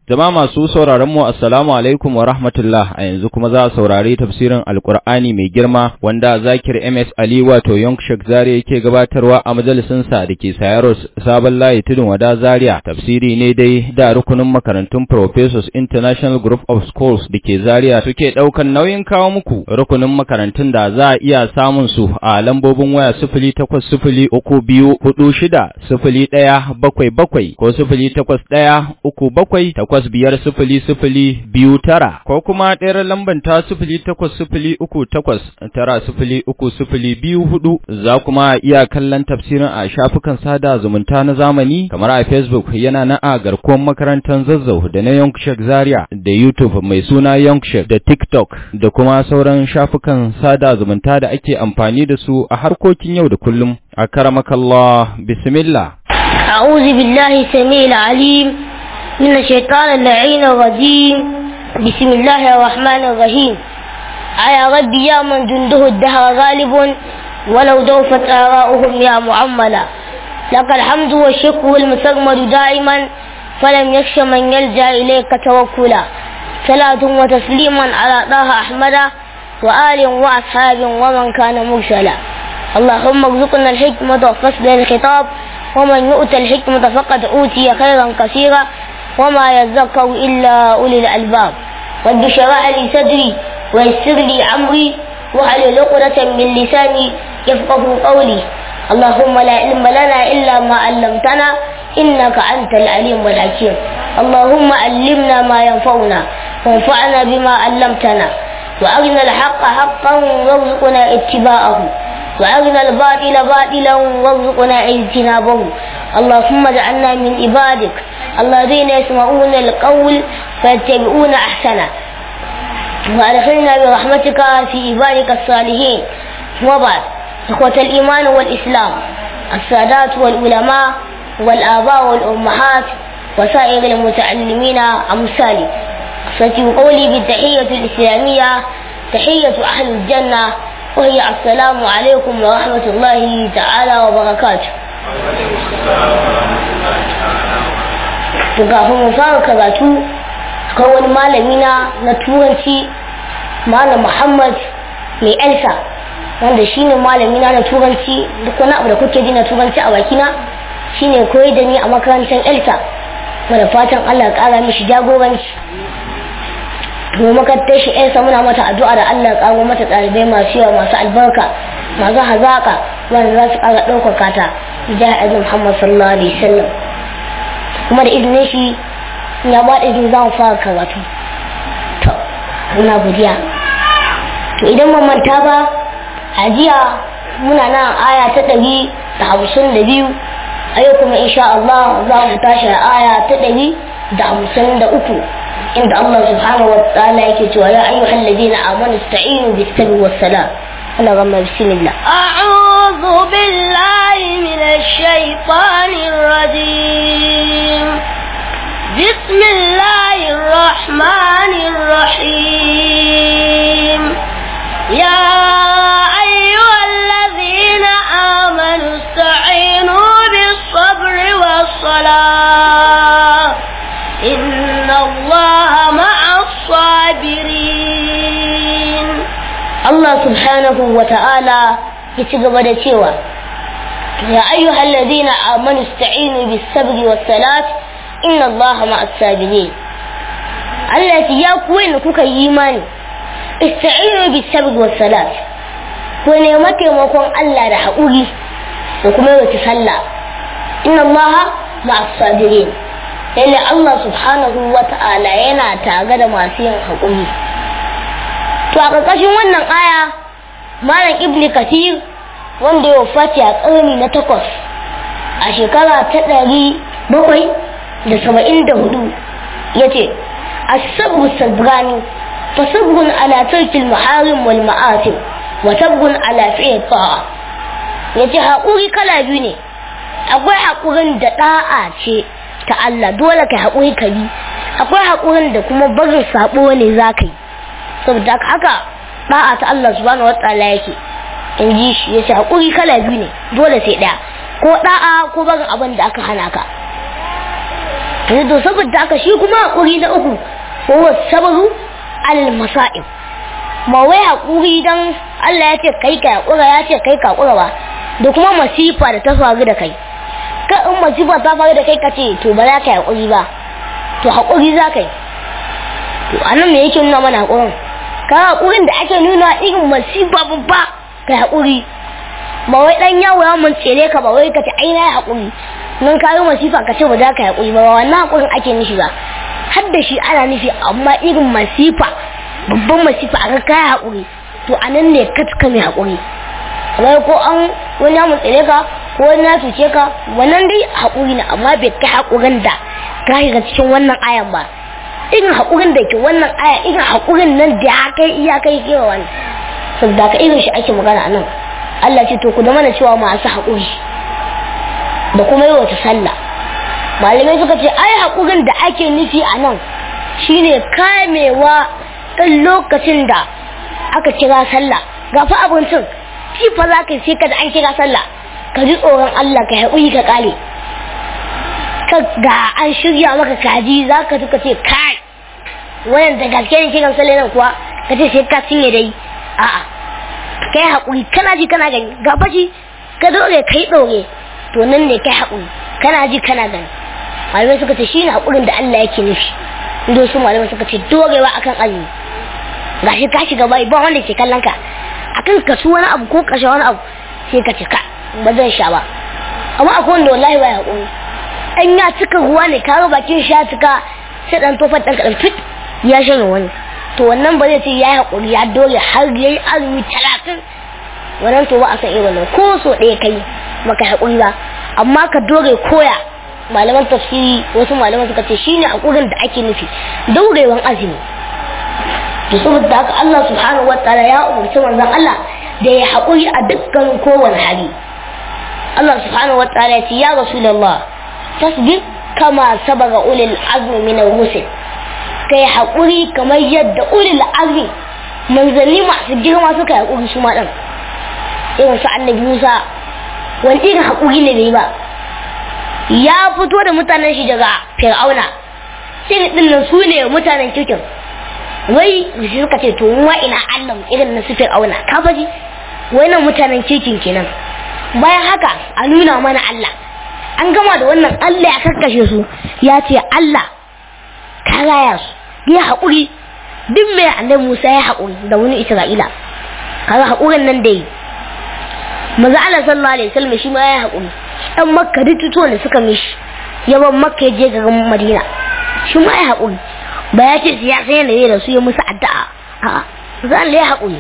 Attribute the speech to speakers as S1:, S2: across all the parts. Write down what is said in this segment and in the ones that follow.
S1: Jama'a masu sauraron mu assalamu alaikum wa rahmatullah a yanzu kuma za a saurari tafsirin Alkur'ani mai girma wanda Zakir MS Ali wato Yonk Sheikh Zaria yake gabatarwa a majalisin sa dake Sayaro Sabon Layi Tudun Wada Zaria. Tafsiri ne dai da rukunin makarantun Professors International Group of Schools dake Zaria suke daukan nauyin kawo muku rukunin makarantun da za a iya samun su a lambobin waya sifili takwas sifili uku biyu hudu shida sifili ɗaya bakwai bakwai ko sifili takwas ɗaya uku bakwai takwas biyar sifili sifili biyu tara ko kuma ɗayar lamban ta sifili takwas sifili uku takwas tara sifili uku sifili biyu hudu za kuma iya kallon tafsirin a shafukan sada zumunta na zamani kamar a Facebook yana na a garkuwar makarantar zazzau da na Yonkshek Zaria da YouTube mai suna Yonkshek da TikTok da kuma sauran shafukan sada zumunta da ake amfani da su a harkokin yau da kullum a karamakallah bismillah
S2: أعوذ بالله السميع العليم من الشيطان اللعين الرجيم بسم الله الرحمن الرحيم على ربي يا من جنده الدهر غالب ولو دوفت آراؤهم يا معملا لك الحمد والشكر والمسرمد دائما فلم يخش من يلجأ إليك توكلا صلاة وتسليما على طه أحمد وآل وأصحاب ومن كان مرسلا اللهم ارزقنا الحكمة وفصل الخطاب ومن يؤتى الحكمة فقد أوتي خيرا كثيرا وما يذكر إلا أولي الألباب رب اشرح لي صدري ويسر لي أمري واحلل عقدة من لساني يفقه قولي اللهم لا علم لنا إلا ما علمتنا إنك أنت العليم الحكيم اللهم علمنا ما ينفعنا وانفعنا بما علمتنا وأرنا الحق حقا وارزقنا اتباعه وأرنا الباطل باطلا وارزقنا اجتنابه اللهم اجعلنا من عبادك الذين يسمعون القول فيتبعون أحسنه وأدخلنا برحمتك في عبادك الصالحين وبعد إخوة الإيمان والإسلام السادات والعلماء والآباء والأمهات وسائر المتعلمين أمثالي ستي قولي بالتحية الإسلامية تحية أهل الجنة وهي السلام عليكم ورحمة الله تعالى وبركاته kafin mu fara karatu akwai wani malami na na turanci malam muhammad mai elsa wanda shine malami na na turanci duk wani abu da kuke ji na turanci a bakina shine koyi da ni a makarantar elsa da fatan allah kara mishi jagoranci mu makarantar shi elsa muna mata addu'a da allah karo mata ɗalibai masu yawa masu albarka masu hazaka wanda za su kara ɗaukaka ta jihar azim muhammad sallallahu alaihi wasallam kuma da izinin shi ya ba da izini za mu fara karatu to muna godiya to idan mun manta ba a jiya muna nan aya ta ɗari da hamsin da biyu a yau kuma insha Allah za mu tashi aya ta ɗari da hamsin da uku inda Allah subhanahu wa ta'ala yake cewa ya ayyuhal ladina amanu ista'inu bis sabri was salam ana gama bismillah
S3: أعوذ بالله من الشيطان الرجيم بسم الله الرحمن الرحيم يا أيها الذين آمنوا استعينوا بالصبر والصلاة إن الله مع الصابرين
S2: Allah subhanahu wa ta'ala ya ci gaba da cewa ya ayyuhal ladina amanu ista'inu bis sabri was salat inna Allaha ma'as sabirin Allah ya ku wanda kuka yi imani ista'inu bis sabri was salat ku nemi taimakon Allah da haƙuri da kuma yawaita sallah inna Allaha ma'as sabirin lalle Allah subhanahu wa ta'ala yana tare da masu yin haƙuri to a ƙarƙashin wannan aya malam ibn kathir wanda ya wafati a ƙarni na takwas a shekara ta ɗari bakwai da saba'in da hudu ya ce asabru sabrani fa sabrun ala tarkil maharim wal ma'asim wa sabrun ala fi'l ta'a ya ce haƙuri kala biyu ne akwai haƙurin da ɗa'a ce ta Allah dole ka haƙuri ka bi akwai haƙurin da kuma barin saɓo ne za ka yi saboda haka da'a ta Allah subhanahu wataala yake in ji shi yace hakuri kala biyu ne dole sai daya ko da'a ko barin abin da aka hana ka yanzu to saboda haka shi kuma haƙuri na uku ko sabaru al masa'ib ba wai haƙuri dan Allah ya ce kai ka haƙura ya ce kai ka haƙura ba da kuma masifa da ta faru da kai ka in masifa ta faru da kai ka ce to ba za ka haƙuri ba to haƙuri za ka yi to anan me yake nuna mana haƙurin ka haƙurin da ake nuna irin masifa babba ka haƙuri ba wai dan yawo ya mun tsere ka ba wai ka ce ai na haƙuri nan ka yi masifa ka ce ba za ka haƙuri ba wannan haƙurin ake nufi ba har da shi ana nufi amma irin masifa babban masifa a kai haƙuri to a nan ne ka cika mai haƙuri wai ko an wani ya mun tsere ka ko wani ya cuce ka wannan dai haƙuri ne amma bai kai haƙurin da ka shiga cikin wannan ayan ba irin haƙurin da ke wannan aya irin haƙurin nan da ya kai iya kai kewa wani saboda ka irin shi ake magana a nan Allah ce to ku da mana cewa masu haƙuri da kuma yi wata sallah malamai suka ce ai haƙurin da ake nufi a nan shine kamewa ɗan lokacin da aka kira sallah ga fa abincin shi fa za ka sai ka da an kira sallah ka ji tsoron Allah ka haƙuri ka ƙale ka ga an shirya maka kaji za ka ka ce kai wannan da gaske ne kiran sallah nan kuwa ka ce sai ka cinye dai a'a kai haƙuri kana ji kana gani ga fashi ka dore kai dore to nan ne kai haƙuri kana ji kana gani malamai suka ce shi ne haƙurin da Allah yake nufi inda su malamai suka ce dorewa akan azumi gashi ka shiga bai ba wanda ke kallon ka akan ka su wani abu ko ka sha wani abu sai ka ce ka ba zan sha ba amma akwai wanda wallahi bai haƙuri an ya cika ruwa ne ka ga bakin sha cika sai dan tofar dan kadan fit ya shanye wani to wannan ba zai ce ya yi haƙuri ya dole har ya yi azumi talatin wannan to ba a san irin ko so ɗaya kai maka haƙuri ba amma ka dore koya malaman tafsiri wasu malaman suka ce shine haƙurin da ake nufi daurewan azumi to saboda haka Allah subhanahu wataala ya umarci manzon Allah da ya haƙuri a dukkan kowane hali Allah subhanahu wataala ya ce ya rasulullah tasbir kama sabaga ulil azmi min ar-rusul kai haƙuri kamar yadda ulil azmi manzanni masu girma suka yi haƙuri su ma ɗan irin su annabi Musa wani irin haƙuri ne bai ba ya fito da mutanen shi daga fir'auna sai din nan su ne mutanen kirkin wai shi suka ce to wa ina Allah irin na su fir'auna ka faji wai nan mutanen kirkin kenan bayan haka a nuna mana Allah an gama da wannan Allah ya karkashe su ya ce Allah ka raya su ya haƙuri duk mai annabi Musa ya haƙuri da wani Isra'ila kaga haƙurin nan da yi maza Allah sallallahu alaihi wasallam shi ma ya haƙuri dan makka duk tutuwan da suka mishi yawan makka ya je garin madina shi ma ya haƙuri ba ya ce ya san yadda da su ya musu addu'a a'a za Allah ya haƙuri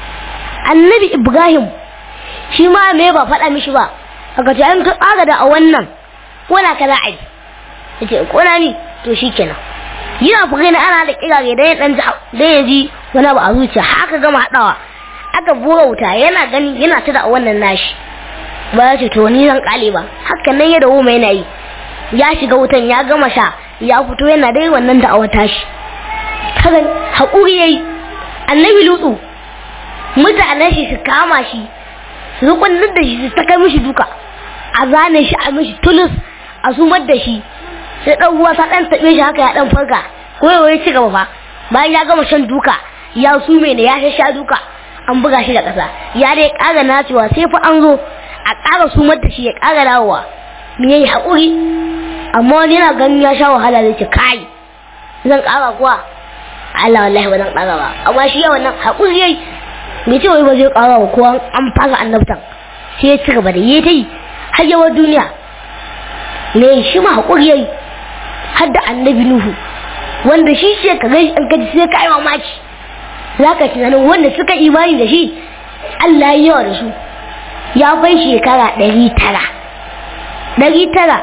S2: annabi ibrahim shi ma me ba faɗa mishi ba aka ce an ka tsara da a wannan kona ka za a yi yace kona ni to shikenan yana fuka na ana da kirare dan ya dan dan ya ji wani abu a zuciya haka gama haɗawa aka bura wuta yana gani yana ta da wannan nashi ba ya ce to ni zan kale ba hakan nan ya dawo mai yana yi ya shiga wutan ya gama sha ya fito yana dai wannan da awata shi kaga haƙuri yayi annabi lutsu mutanen shi su kama shi su rukunin da shi su taka mishi duka a zane shi a mishi tulus a sumar da shi sai dan ruwa sa dan tabe shi haka ya dan farka ko ya ci gaba fa bayan ya gama shan duka ya sume ne ya sha duka an buga shi da ƙasa ya dai ƙara nacewa sai fa an zo a ƙara sumar da shi ya ƙara dawowa me yayi haƙuri amma wani yana ganin ya sha wahala zai ce kai zan ƙara kuwa Allah wallahi ba zan ƙara ba amma shi yawan nan haƙuri yayi me ce wai ba zai ƙara ba ko an fara annabtan sai ya ci gaba da yayi tai har yawan duniya me shi ma haƙuri yayi har da annabi Nuhu wanda shi ce ka gaishe an kaji sai ka yi mamaki za ka tunanin wanda suka imani da shi Allah ya yawa da su ya bai shekara ɗari tara ɗari tara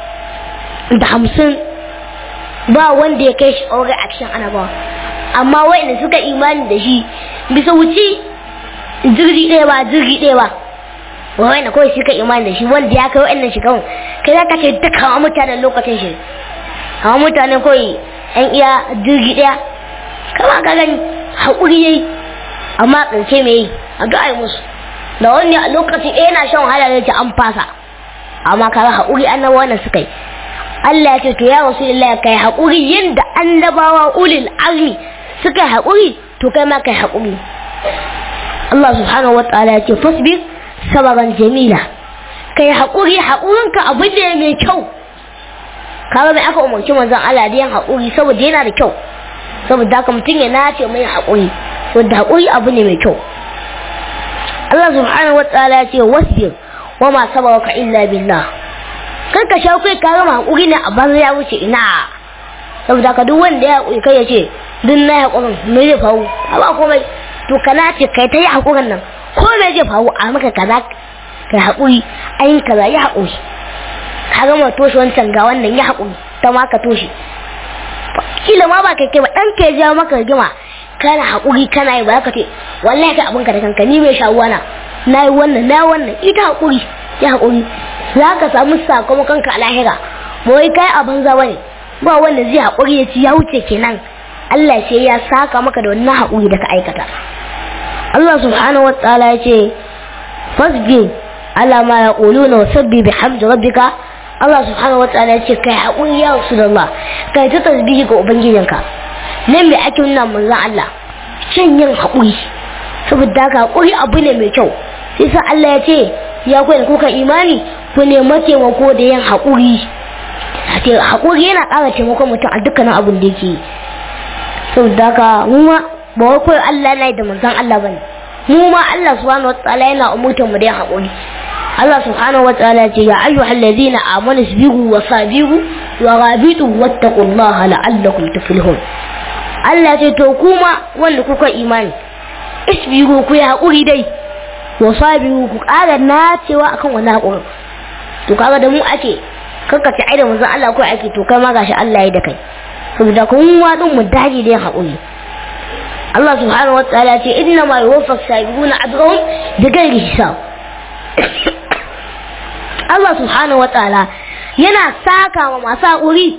S2: da hamsin ba wanda ya kai shi aure a cikin annabawa amma wanda suka imani da shi bisa wuce jirgi ɗaya ba jirgi ɗaya ba wanda kawai suka imani da shi wanda ya kai wa'annan shekarun kai za ka ce duka mutanen lokacin shi amma mutanen kawai yan iya jirgi ɗaya kama ka gani haƙuri yayi amma ƙarshe me yi a ga ai musu da wani a lokacin ɗaya yana shan wahala zai ce an fasa amma kaga haƙuri annaba wannan suka yi Allah ya ce to ya rasulullah kai haƙuri yadda annabawa ulil azmi suka haƙuri to kai ma kai haƙuri Allah subhanahu wataala ya ce fasbir sabaran jamila kai haƙuri haƙurinka abu ne mai kyau kaga mai aka umarci manzon Allah da yin haƙuri saboda yana da kyau saboda haka mutum ya nace mai haƙuri saboda haƙuri abu ne mai kyau Allah subhanahu wataala ya ce wasbir wa ma sabaraka illa billah kar ka sha kai ka gama haƙuri ne a banza ya wuce ina saboda haka duk wanda ya haƙuri kai ya ce duk na haƙurin me zai faru ba komai to ka nace kai ta yi haƙurin nan ko me zai faru a maka kaza kai haƙuri ayin kaza ya haƙuri ka gama toshe wancan ga wannan ya haƙuri ta ma ka toshe kila ma ba kai kai ba ɗan ka ya jawo maka rigima kana haƙuri kana yi ba ka ce wallahi ka abinka da kanka ni mai shawuwa na na yi wannan na yi wannan ita haƙuri ya haƙuri za ka samu sakamakon ka a lahira ba wai kai a banza ba ne ba wanda zai haƙuri ya ci ya wuce kenan Allah sai ya saka maka da wannan haƙuri da ka aikata Allah subhanahu wa ta'ala ya ce fasbir ala ma yaquluna wa sabbi bihamdi rabbika Allah subhanahu wa ta'ala ce kai haƙuri ya Rasulullah kai ta tasbihi ga ubangijinka nan me ake nuna manzon Allah shan yin haƙuri saboda haka haƙuri abu ne mai kyau sai sa Allah ya ce ya ku da kuka imani ku nemi taimako da yin haƙuri haƙuri yana ƙara taimakon mutum a dukkanin abin da yake saboda haka mu ma ba wai kawai Allah na da manzon Allah bane mu ma Allah subhanahu wa ta'ala yana umurtar mu da yin haƙuri Allah subhanahu wataala ce ya ayyuhal ladina amanu sabiru wa sabiru wa rabitu wattaqullaha la'allakum tuflihun Allah ce to kuma wanda kuka imani isbiru ku ya hakuri dai wa sabiru ku ƙara nacewa akan wani hakuri to kaga da mu ake karkace ai da manzon Allah ko ake to kai ma gashi Allah ya da kai saboda kun wa din mu dage da hakuri Allah subhanahu wataala ce inna ma yuwaffas sabiruna ajrahum bighairi hisab Allah subhanahu wa ta'ala yana saka wa masu haƙuri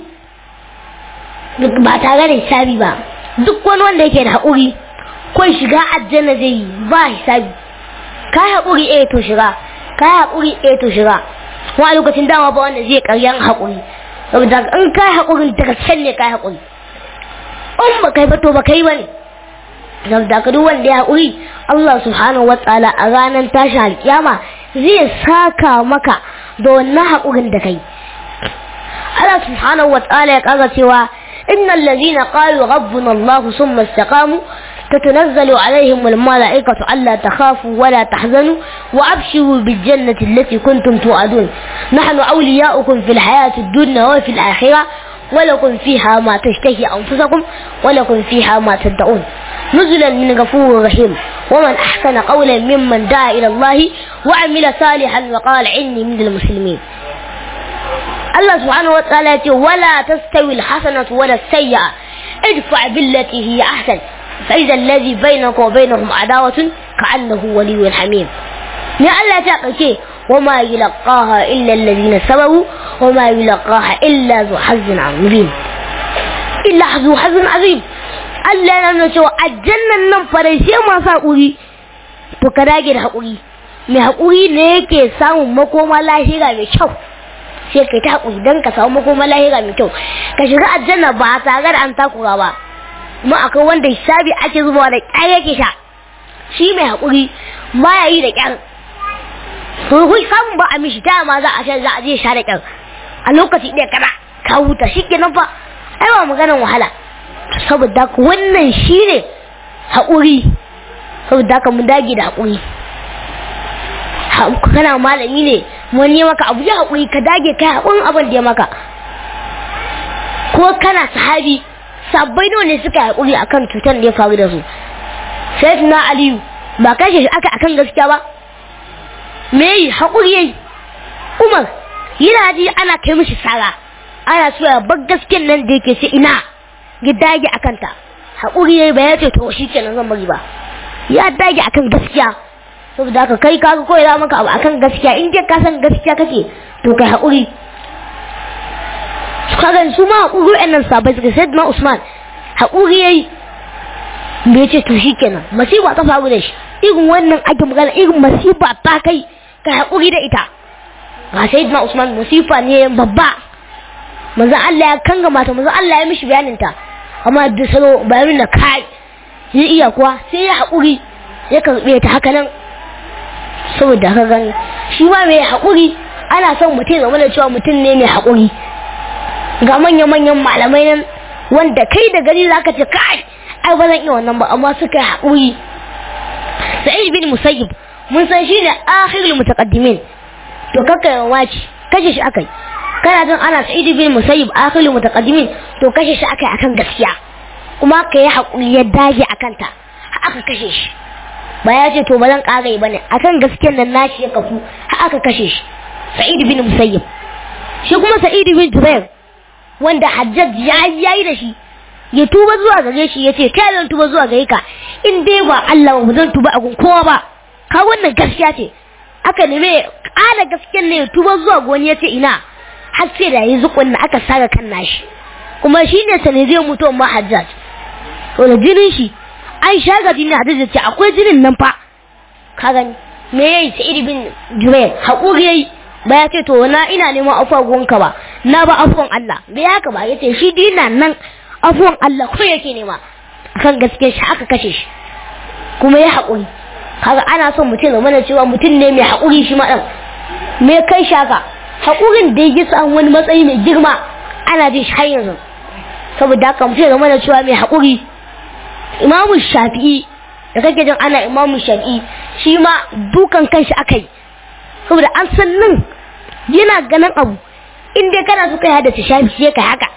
S2: ba tare da hisabi ba duk wani wanda yake da haƙuri ko shiga aljanna zai yi ba hisabi ka haƙuri eh to shiga ka haƙuri eh to shiga kuma a lokacin dama ba wanda zai karyan haƙuri saboda in ka haƙuri daga can ne ka haƙuri in ba kai ba to ba kai ba ne saboda ka duk wanda ya haƙuri Allah subhanahu wa ta'ala a ranar tashin alƙiyama zai saka maka da wannan haƙurin da kai Allah subhanahu wa ta'ala ya ƙara cewa innal ladhina qalu rabbuna Allah thumma istaqamu تتنزل عليهم الملائكة ألا تخافوا ولا تحزنوا وأبشروا بالجنة التي كنتم توعدون نحن أولياؤكم في الحياة الدنيا وفي الآخرة ولكم فيها ما تشتهي أنفسكم ولكم فيها ما تدعون نزلا من غفور رحيم ومن أحسن قولا ممن دعا إلى الله وعمل صالحا وقال إني من المسلمين الله سبحانه وتعالى ولا تستوي الحسنة ولا السيئة ادفع بالتي هي أحسن فإذا الذي بينك وبينهم عداوة كأنه ولي حميم يا الله تعالى وما يلقاها إلا الذين صبروا وما يلقاها إلا ذو حظ عظيم إلا ذو حظ عظيم Allah ya nuna cewa aljannan nan farai sai masu haƙuri to ka dage da haƙuri mai haƙuri ne yake samun makoma lahira mai kyau sai kai ta haƙuri don ka samu makoma lahira mai kyau ka shiga aljanna ba tare da an takura ba kuma akwai wanda hisabi ake zubawa da ƙyar yake sha shi mai haƙuri ba ya yi da ƙyar to kun samun ba a mishi ta ma za a sha za a je sha da ƙyar a lokaci ɗaya kana ka huta shi kenan fa ai ba maganan wahala saboda wannan shi ne haƙuri saboda ka mun dage da haƙuri kana malami ne wani maka abu ya haƙuri ka dage kai haƙurin abin da ya maka ko kana sahabi sabbai nawa ne suka haƙuri akan cutar da ya faru da su sai na aliyu ba kashe shi aka akan gaskiya ba me yi haƙuri yayi umar yana ji ana kai mishi sara ana so ya bar gaskiyar nan da yake sai ina ya dage a kanta haƙuri ya yi ba ya ce to shi kenan zan bari ba ya dage a kan gaskiya saboda haka kai kaga koyi za maka abu akan gaskiya in dai ka san gaskiya kake to kai haƙuri kaga su ma haƙuri wa'annan sabai suka sai na Usman haƙuri ya yi bai ce to shi kenan masifa ta faru da shi irin wannan ake magana irin masifa ta kai ka haƙuri da ita ga sai na Usman masifa ne babba manzon Allah ya kanga mata manzon Allah ya mishi bayanin ta amma da salo bayanin da kai ya iya kuwa sai ya haƙuri ya karɓe ta haka nan saboda haka gani shi ma mai haƙuri ana son mutum zama da cewa mutum ne mai haƙuri ga manya-manyan malamai nan wanda kai da gani zaka ce kai ai ba zan iya wannan ba amma suka yi haƙuri sa'id bin musayyib mun san shi ne akhirul mutaqaddimin to kakka yawan waci kashe shi akai kana jin ana sa'id bin musayyib akhirul mutaqaddimin to kashe shi akai akan gaskiya kuma ka yi haƙuri ya dage akan ta aka kashe shi ba ya ce to ba zan ƙara yi bane akan gaskiyar nan nashi ya kafu har aka kashe shi sa'id bin musayyib shi kuma sa'id bin jubair wanda hajjaj ya yayi da shi ya tuba zuwa gare shi ya ce kai zan tuba zuwa gare ka in dai ba Allah ba zan tuba a gun kowa ba ka wannan gaskiya ce aka neme ƙara gaskiyar ne ya tuba zuwa goni ya ce ina har sai da yi zukun na aka saka kan nashi kuma shi ne sanadiyar mutuwar ma hajjaj to da jinin shi an shaga jinin hajjaj ce akwai jinin nan fa ka gani me yayi sa'id bin jubair haƙuri yayi ba ya ce to na ina neman afuwa gonka ba na ba afuwan Allah bai haka ba yace shi dina nan afuwan Allah ko yake nema akan gaske shi aka kashe shi kuma ya haƙuri kaga ana son mutum zama da cewa mutum ne mai haƙuri shi ma ɗan me kai shaka haƙurin da ya samu wani matsayi mai girma ana jin shi har yanzu saboda haka mutum zama da cewa mai haƙuri imamu shafi'i da kake jin ana imamu shafi'i shi ma dukan kanshi aka yi saboda an san nan yana ganin abu in dai kana so kai haddace shafi sai kai haka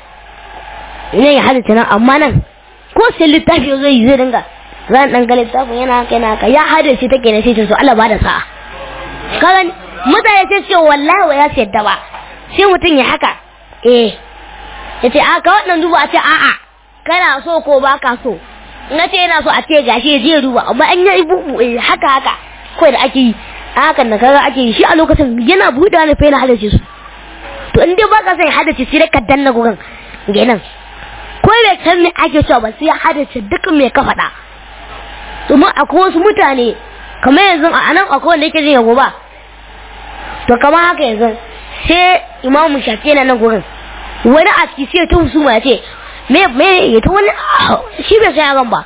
S2: ne ya haddace nan amma nan ko sai littafi zai yi zai dinga zan dan ga littafin yana haka yana haka ya haddace take ne sai ta so Allah ba da sa'a kaga mutane sai ce wallahi wa ya sayar ba sai mutum ya haka eh ya ce a ka wannan duba a ce a'a kana so ko ba ka so na ce yana so a ce gashi je duba amma an yi bubu haka haka kawai da ake yi hakan da kaga ake yi shi a lokacin yana buɗe ne fa yana hadace su to in dai baka sai hadace sai ka danna gugan genan ko bai san me ake cewa ba sai hadace duk me ka faɗa domin akwai wasu mutane kamar yanzu a nan akwai wanda yake jin yabo ba to kamar haka yanzu sai imamu shafi yana nan gurin wani a ciki sai ta husuma ya ce me me ya ta wani shi bai sai yaran ba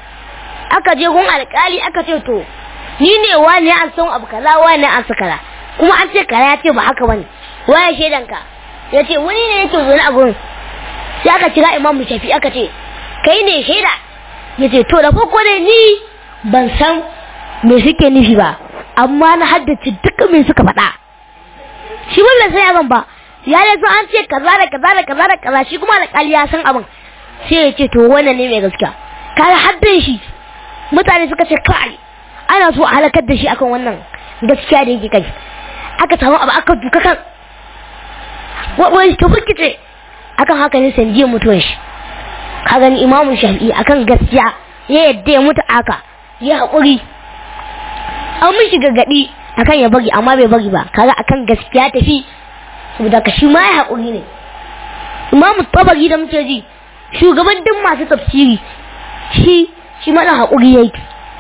S2: aka je gun alkali aka ce to ni ne wani an san abu kaza wani an sa kaza kuma an ce kaza ya ce ba haka bane waye shaidan ka ya ce wani ne yake zo a gurin sai aka kira imamu shafi aka ce kai ne shaida ya ce to da farko dai ni ban san me suke nufi ba amma na haddace duk me suka faɗa shi ba bai san abin ba ya ne so an ce kaza da kaza da kaza da kaza shi kuma alƙali ya san abin sai ya ce to wannan ne mai gaskiya kaga haddan shi mutane suka ce kai ana so a halakar da shi akan wannan gaskiya da yake kai aka samu abu aka duka kan wani ta burkice akan haka ne sanjiyar mutuwar shi ka gani imamu shafi'i akan gaskiya ya yadda ya mutu aka ya haƙuri an mishi gargaɗi akan ya bari amma bai bari ba kaga akan gaskiya tafi saboda ka shi ma ya haƙuri ne imamu tabari da muke ji shugaban duk masu tafsiri shi shi mana haƙuri yayi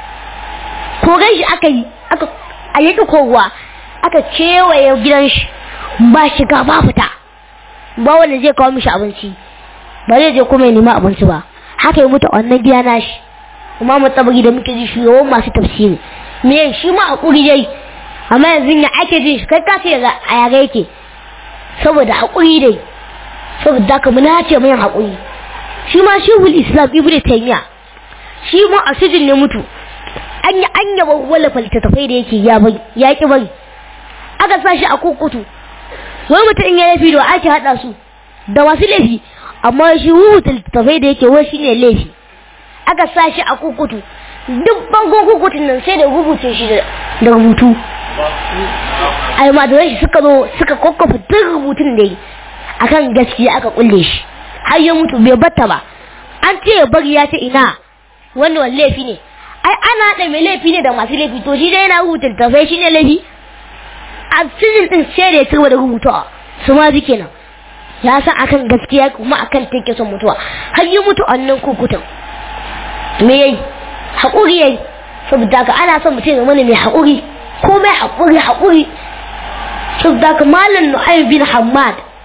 S2: kogan shi aka yi aka a yaki kowa aka kewaye gidan shi ba shiga ba fita ba wanda zai kawo mishi abinci ba zai je kuma ya nema abinci ba haka ya mutu wannan gida nashi kuma mu tabari da muke ji shugaban masu tafsiri me shi ma hakuri yayi amma yanzu ya ake ji kai ka ce a yare yake saboda hakuri dai saboda ka muna ce mai hakuri shi ma shehul islam ibnu taymiya shi ma a sijin ne mutu an yi an yaba wala faltafai da yake ya bai ya ki bari aka sa shi a kukutu wai mutum in ya laifi da ake hada su da masu laifi amma shi rubuta littattafai da yake wai shine laifi aka sa shi a kukutu duk bangon kukutun nan sai da rubuce shi da rubutu almajiran shi suka zo suka kwakwafa duk rubutun da yi akan gaskiya aka kulle shi har ya mutu bai batta ba an ce ya bari ya ce ina wannan laifi ne ai ana haɗa mai laifi ne da masu laifi to shi dai yana rubuta littattafai shine laifi a cikin din sai da ya turba da rubutawa su ma zike nan ya san akan gaskiya kuma akan take son mutuwa har yi mutu annan kukutan me yayi haƙuri yayi saboda ka ana son mutum ya mana mai haƙuri ko mai haƙuri haƙuri saboda ka malam nu'aym bin hammad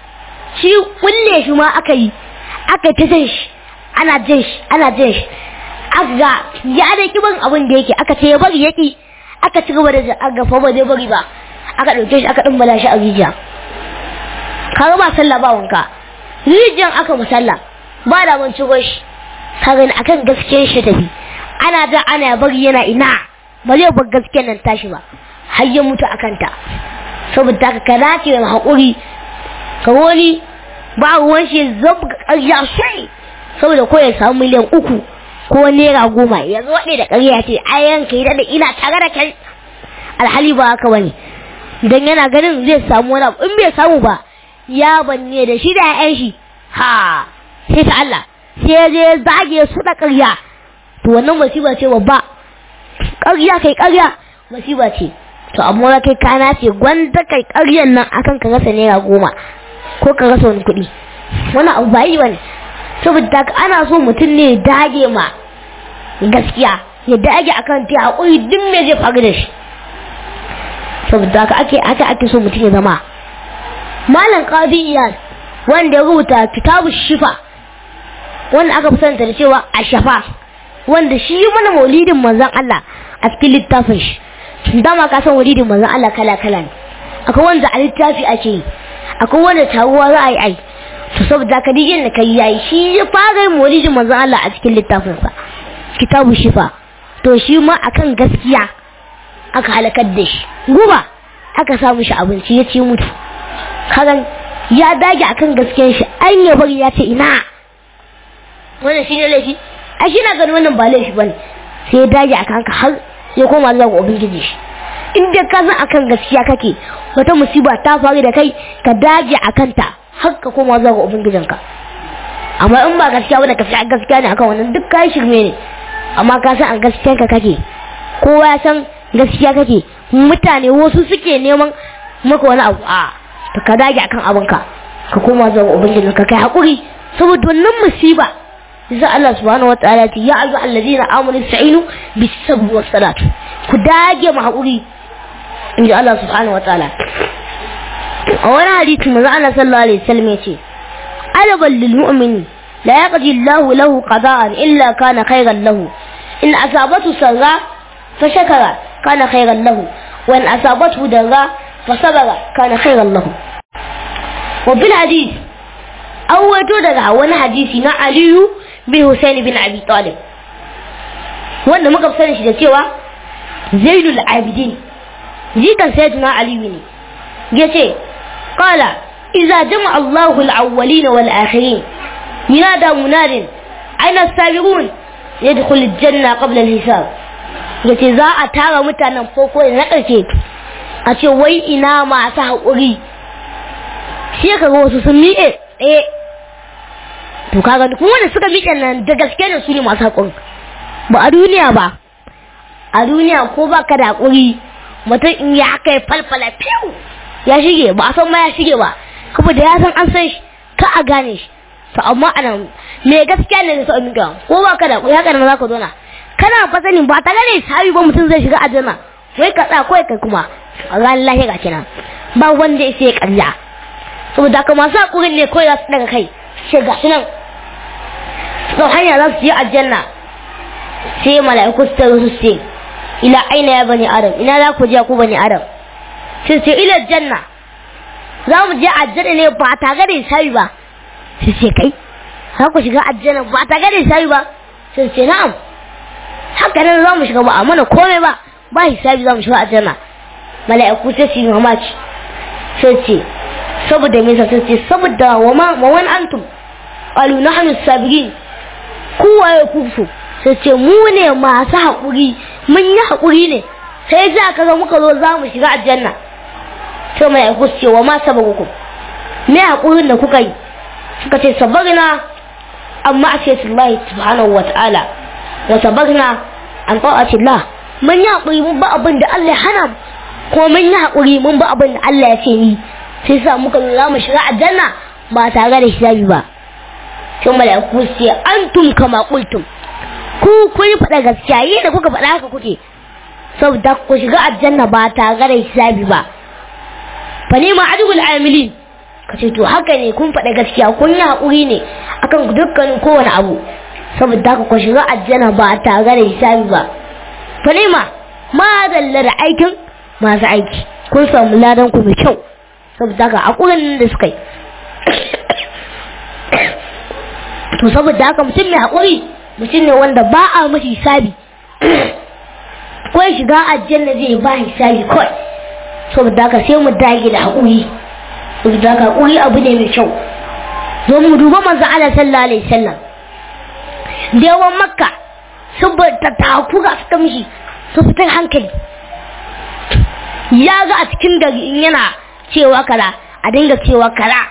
S2: shi kulle shi ma aka yi aka ta jan shi ana jan shi ana jan shi aka ga ya da kiban abin da yake aka ce ya bari yaki aka ci gaba da aka fa ba zai bari ba aka dauke shi aka dimbala shi a rijiya kaga ba sallah ba wanka rijiyan aka musalla ba da mun cigo shi kaga akan gaskiyar shi tafi ana da ana bari yana ina ba zai bar gaskiyar nan tashi ba har ya mutu akan ta saboda haka ka dace da haƙuri ka wani ba ruwan shi zabga ƙarya sai saboda ko ya samu miliyan uku ko naira goma ya zo da ƙarya ce ayan kai da ina tare da kai alhali ba haka bane dan yana ganin zai samu wani in bai samu ba ya banne da shi da ƴaƴan shi ha sai ta Allah sai ya je zage su da ƙarya to wannan musiba ce babba ƙarya kai ƙarya musiba ce to amma kai kana ce gwanda kai ƙaryan nan akan ka rasa naira goma ko ka rasa wani kuɗi wani abu ba yi bane saboda ana so mutum ne dage ma gaskiya ya dage akan ta haƙuri duk me zai faru da shi saboda haka ake ake ake so mutum ya zama malam qadi iyad wanda ya rubuta kitabu shifa wanda aka fi santa da cewa a shafa wanda shi mana maulidin manzon Allah a cikin littafin shi dama ka san maulidin manzon Allah kala kala ne akwai wanda a littafi ake yi akwai wanda taruwa za a yi ai to saboda ka dijin da kai yayi shi ya fara yin maulidin manzon Allah a cikin littafin sa kitabu shifa to shi ma akan gaskiya aka halakar da shi guba aka samu shi abinci ya ci mutu kagan ya dage akan gaskiyar shi an ya bari ya ce ina wannan shine laifi a shi na ganin wannan ba laifi bane sai ya dage akan ka har ya koma zuwa ga ubangiji shi in dai ka san akan gaskiya kake wata musiba ta faru da kai ka dage akan ta har ka koma zuwa ga ubangijinka amma in ba gaskiya ba da ka fi gaskiya ne akan wannan duk kai shirme ne amma ka san a gaskiyarka kake kowa ya san gaskiya kake mutane wasu suke neman maka wani abu a to ka dage akan abinka ka koma zuwa ubangiji ka kai hakuri saboda wannan musiba yasa Allah subhanahu wataala ce ya ayyuhal allazina amanu sa'inu bis sabr was salat ku dage mu hakuri inji Allah subhanahu wataala a wani hadisi manzo Allah sallallahu alaihi wasallam yace alabal lil mu'mini la yaqdi Allah lahu qada'an illa kana khayran lahu in asabatu sarra fa shakara kana khayran lahu wa in asabatu darra fa sabara kana khayran lahu wa bil hadith awwato daga wani hadisi na Aliyu bin Husain bin Abi Talib wanda muka sani shi da cewa Zainul Abidin jikan sayyidina Aliyu ne yace qala idza jama'a Allahu al-awwalin wal akhirin ينادى مناد أين السابقون يدخل الجنة قبل الحساب yace za a tara mutanen farko da na ƙarshe a ce wai ina masu haƙuri shi ka ga wasu sun miƙe eh to kaga kuma wanda suka miƙe nan da gaske da su ne masu haƙuri ba a duniya ba a duniya ko ba ka da haƙuri mutum in ya kai falfala fiw ya shige ba a san ma ya shige ba kuma da ya san an san shi ka a gane shi to amma anan me gaskiya ne sai mika ko ba ka da ko haka ne za ka zo na kana fa sanin ba ta gane sabi ba mutum zai shiga aljanna wai ka tsaya kai kai kuma a ran lahi ga kina ba wanda ya sai ƙarya saboda ka masu hakurin ne kawai za su daga kai sai ga nan to hanya za su yi aljanna sai mala'iku su tare su ce ila aina ya bani adam ina za ku je ku bani adam sai ce ila janna za mu je aljanna ne ba tare da sabi ba sai ce kai za ku shiga aljanna ba ta gane sai ba sai ce na'am haka nan za mu shiga ba a mana komai ba ba hisabi za mu shiga aljanna mala'iku sai su yi mamaci sai ce saboda me sai ce saboda wa ma wa wan antum qalu nahnu sabirin ku waye ku so sai ce mu ne masu haƙuri mun yi haƙuri ne sai za ka ga muka zo za mu shiga aljanna sai mala'iku su ce wa ma sabagukum me haƙurin da kuka yi suka ce sabarna an ma'asiyatullahi subhanahu wa ta'ala wa sabarna an ta'atillah mun yi haƙuri mun ba abin da Allah ya hana mu kuma mun yi haƙuri mun ba abin da Allah ya ce ni sai sa muka za mu shiga aljanna ba tare da hisabi ba sai mala'iku su ce antum kama qultum ku kun yi faɗa gaskiya yi da kuka faɗa haka kuke saboda ku shiga aljanna ba tare da hisabi ba fa ne ma ajul amilin ka ce to haka ne kun faɗa gaskiya kun yi haƙuri ne akan dukkanin kowane abu saboda haka ku shiga aljanna ba tare da hisabi ba falima ma dalla da aikin masu aiki kun samu ladan ku mai kyau saboda haka haƙurin da suka yi to saboda haka mutum mai haƙuri mutum ne wanda ba a mashi hisabi ko ya shiga aljanna zai ba hisabi kawai saboda haka sai mu dage da haƙuri saboda haka haƙuri abu ne mai kyau zo mu duba manzo Allah sallallahu alaihi wasallam da yawan makka saboda takura suka mishi su fitar hankali ya ga a cikin gari in yana cewa kara a dinga cewa kara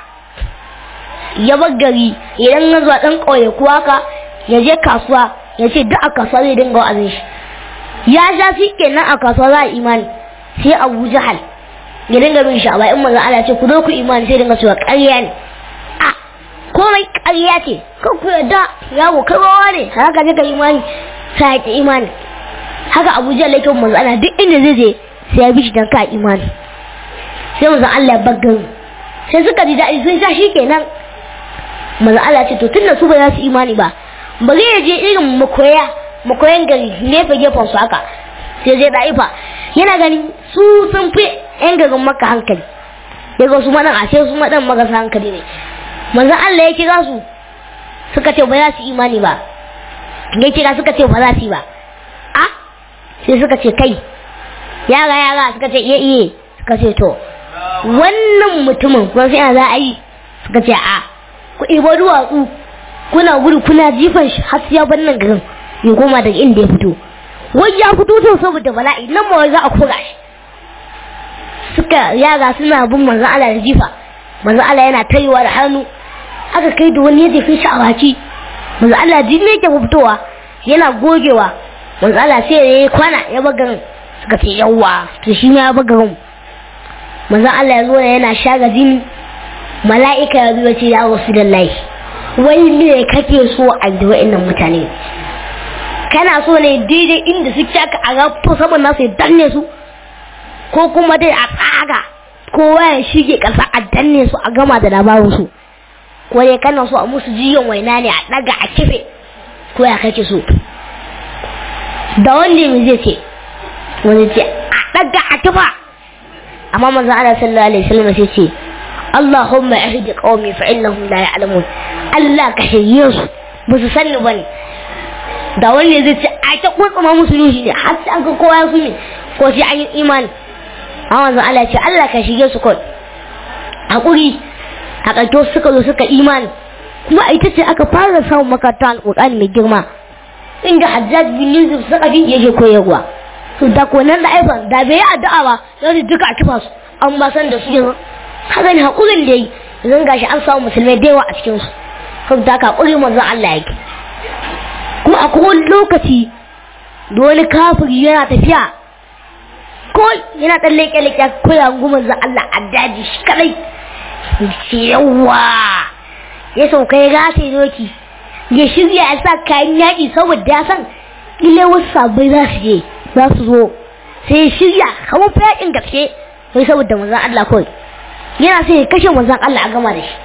S2: ya bar gari idan ya zuwa ɗan ƙauye ko haka ya je kasuwa ya ce duk a kasuwa zai dinga wa'azin shi ya sha shi kenan a kasuwa za a imani sai abu jahal ya dinga bin shi a bayan manzon Allah ce ku zo ku imani sai dinga cewa ƙarya ne a komai ƙarya ce kan ku yadda yawo kai wawa ne haka ne ka imani sai ya ki imani haka abu jahal yake manzon Allah duk inda zai je sai ya bi shi dan ka imani sai manzon Allah ya baggan sai suka ji daɗi sun sha shi kenan manzon Allah ce to tunda su ba za su imani ba bari ya je irin makoya makoyan gari nefa gefen su haka sai zai da'ifa yana gani su sun fi yan garin maka hankali daga su madan a sai su madan magasa hankali ne manzon Allah ya kira su suka ce ba za su imani ba ya kira suka ce ba za su yi ba a sai suka ce kai yara yara suka ce iya iya suka ce to wannan mutumin kuma sai za a yi suka ce a ku ibo duwatsu kuna gudu kuna jifan shi har ya bar nan garin ya koma daga inda ya fito wai ya fito to saboda bala'i nan ma wai za a kura shi suka yara suna bin manzon Allah da jifa manzon Allah yana tarewa da hannu aka kai da wani ya jefe shi a baki manzon Allah jin ne ke fitowa yana gogewa manzon Allah sai ya yi kwana ya bar garin suka ce yawwa to shi ma ya bar garin manzon Allah ya zo yana shaga jini mala'ika ya zo ya ce ya rasulullahi wai me kake so a da wa'annan mutane kana so ne daidai inda suke aka a rafto saman nasu ya danne su ko kuma dai a tsaga kowa ya shige ƙasa a danne su a gama da labarin su ko dai kana so a musu jiyon waina ne a ɗaga a kife ko ya kake so da wanda mai zai ce wani ce a ɗaga a kifa amma manzon Allah sallallahu alaihi wasallam sai ce Allahumma ihdi qaumi fa innahum la ya'lamun Allah ka shirye su ba su sani bane da wani zai ce a ta kwatsama musu nushi ne har sai an ga kowa ya sumi ko sai an yi imani amma zan Allah ce Allah ka shige su kawai hakuri a ƙarto suka zo suka imani kuma a ita ce aka fara samun makaranta alƙur'ani mai girma inda Hajjaj bin Yusuf suka fi yake koyarwa su da konan da aifan da bai yi addu'a ba yau duka a kifa su an ba san da su yanzu haka ne hakurin da yi yanzu gashi an samu musulmai da yawa a cikin su saboda haka hakuri manzon Allah yake kuma a kowane lokaci da wani kafiri yana tafiya ko yana ɗan leƙe-leƙe ko ya gumar za Allah a daji shi kadai yawa ya sauka ya gasa ya doki ya shirya ya sa kayan yaƙi saboda ya san ile wasu sabai za su je za su zo sai ya shirya kamar fa yaƙin gaske sai saboda manzan Allah kawai yana sai ya kashe manzan Allah a gama da shi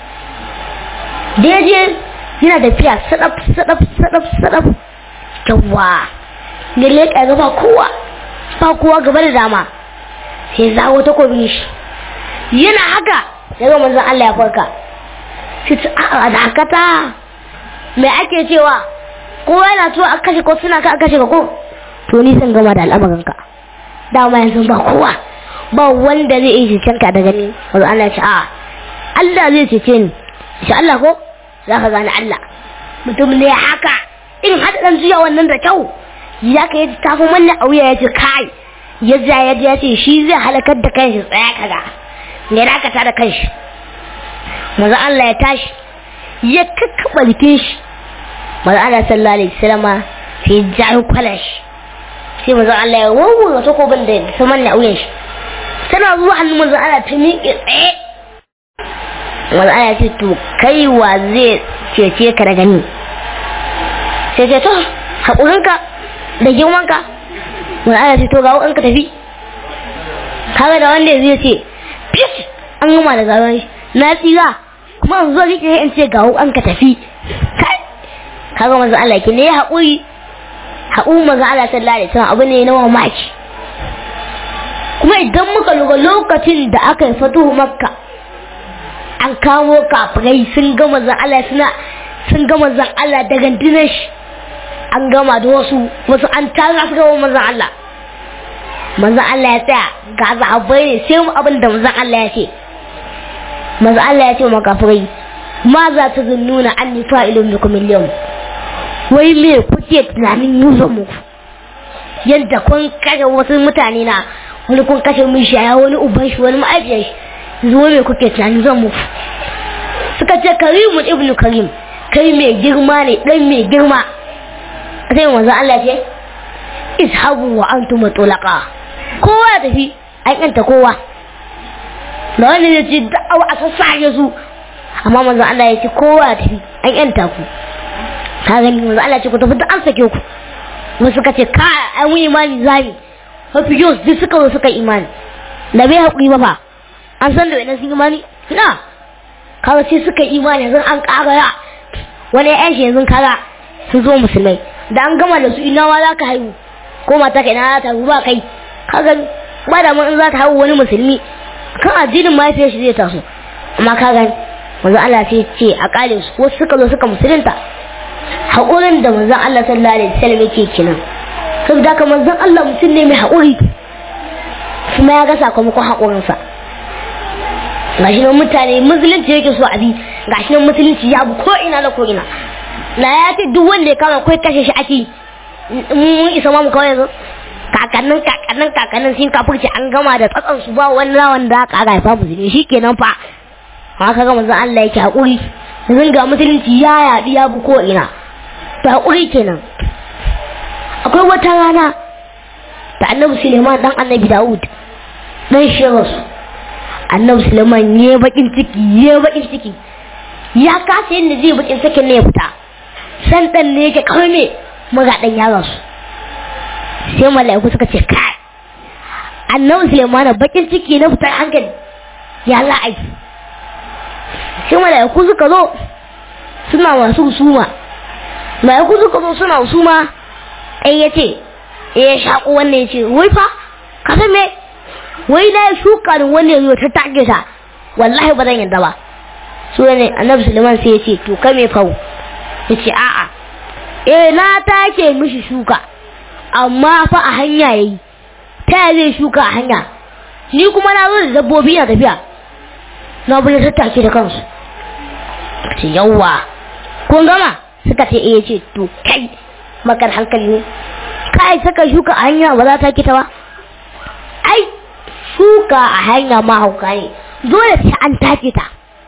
S2: da ya je yana tafiya sadaf sadaf sadaf sadaf yawa da leƙa ga ba kowa ba kowa gaba da dama sai zawo takobin shi yana haka ya ga manzon Allah ya farka sai ta a da hakata me ake cewa kowa yana so a kashe ko suna ka a kashe ka ko to ni sun gama da al'amarin ka dama yanzu ba kowa ba wanda zai iya cecen ka daga ni wanzu Allah ya ce a Allah zai cece ni insha Allah ko za ka gane Allah mutum ne haka in haɗa ɗan juya wannan da kyau ya ka yi tafi manna a wuya ya ce kai ya ja ya ya ce shi zai halakar da kanshi tsaya kaga ya dakata da kanshi maza Allah ya tashi ya kakkaɓa jikin shi maza Allah sallallahu alaihi wasallama sai ya jayo kwalan shi sai maza Allah ya wawwara takobin da ta manna a wuyan shi tana zuwa hannun maza Allah ta miƙe tsaye maza Allah ya ce to kai wa zai cece ka daga ni sai ce to haƙurinka da girmanka wani ana ce to ga in ka tafi kaga da wanda zai ce fish an gama da gawan na tsira kuma an zo rike in ce ga an ka tafi kai kaga manzo Allah ki ne haƙuri haƙuri manzo Allah sallallahu alaihi wasallam abu ne na mamaki kuma idan muka lura lokacin da aka yi fatuhu makka an kawo kafirai sun ga manzon Allah suna sun ga manzon Allah da gandinar shi an gama da wasu wasu an tara su gaba manzon Allah manzon Allah ya tsaya ga sahabbai ne sai mu abin da manzon Allah ya ce manzon Allah ya ce ma kafirai ma za ta zunnuna an ni fa'ilun bikum al wai me kuke tunanin yuzo muku yadda kun kashe wasu mutane na wani kun kashe mun shi wani uban shi wani ma'aifiyar shi zuwa me kuke tunanin zan muku suka ce karimu ibnu karim kai mai girma ne dan mai girma sai manzo Allah ce ishabu wa antum tulaqa kowa ya tafi an yanta kowa da wanda ya ce da'awa a sassage su amma manzo Allah ya ce kowa ya tafi an yanta ku ka gani manzo Allah ce ku tafi da an sake ku wasu suka ce ka an yi imani zami mafi yau duk suka zo suka imani da bai haƙuri ba fa an san da wani sun imani na kaga sai suka imani yanzu an ƙara wani yan shi yanzu kaga sun zo musulmai da an gama da su ina ma za ka haihu ko mata kai na ta haihu ba kai kaga ba da mun in za ta haihu wani musulmi kan addinin mahaifiyar shi zai taso amma kaga manzo Allah sai ce a kale su wasu suka zo suka musulunta haƙurin da manzon Allah sallallahu alaihi wasallam yake kenan saboda haka manzon Allah mutum ne mai haƙuri kuma ya ga sakamakon haƙurinsa gashi nan mutane musulunci yake so a bi gashi nan musulunci ya bu ko ina da ko ina na ya ce duk wanda ya kama kai kashe shi ake mun isa ma mu kawai yanzu kakannin kakannin kakannin sun kafurci an gama da tsatsan su ba wani rawan da aka haifa musulmi shikenan fa haka ga manzon Allah yake haƙuri yanzu ga musulunci ya yaɗi ya bu ko ina ta haƙuri kenan akwai wata rana da annabi suleiman dan annabi dawud dan shirasu annabi suleiman ya bakin ciki ya bakin ciki ya kasa yadda zai bakin cikin ne ya fita san dan ne yake kawai me maga dan ya rasu sai mala'iku suka ce kai annabi suleiman bakin ciki na fitar hankali ya la'ai sai mala'iku suka zo suna masu suma mala'iku suka zo suna suma ɗai ya ce ya shaƙo wannan ya ce wai fa ka san me wai na shuka da wani yanzu ta take ta wallahi ba zan yadda ba su ne annabi suleiman sai ya ce to kai me fawo ya ce a'a eh na take mishi shuka amma fa a hanya yayi ta zai shuka a hanya ni kuma na zo da dabbobi na tafiya na bude tattake da kansu ce yawwa kun gama suka ce eh ce to kai makar hankali ne kai saka shuka a hanya ba za ta kita ba ai shuka a hanya ma hauka ne dole sai an take ta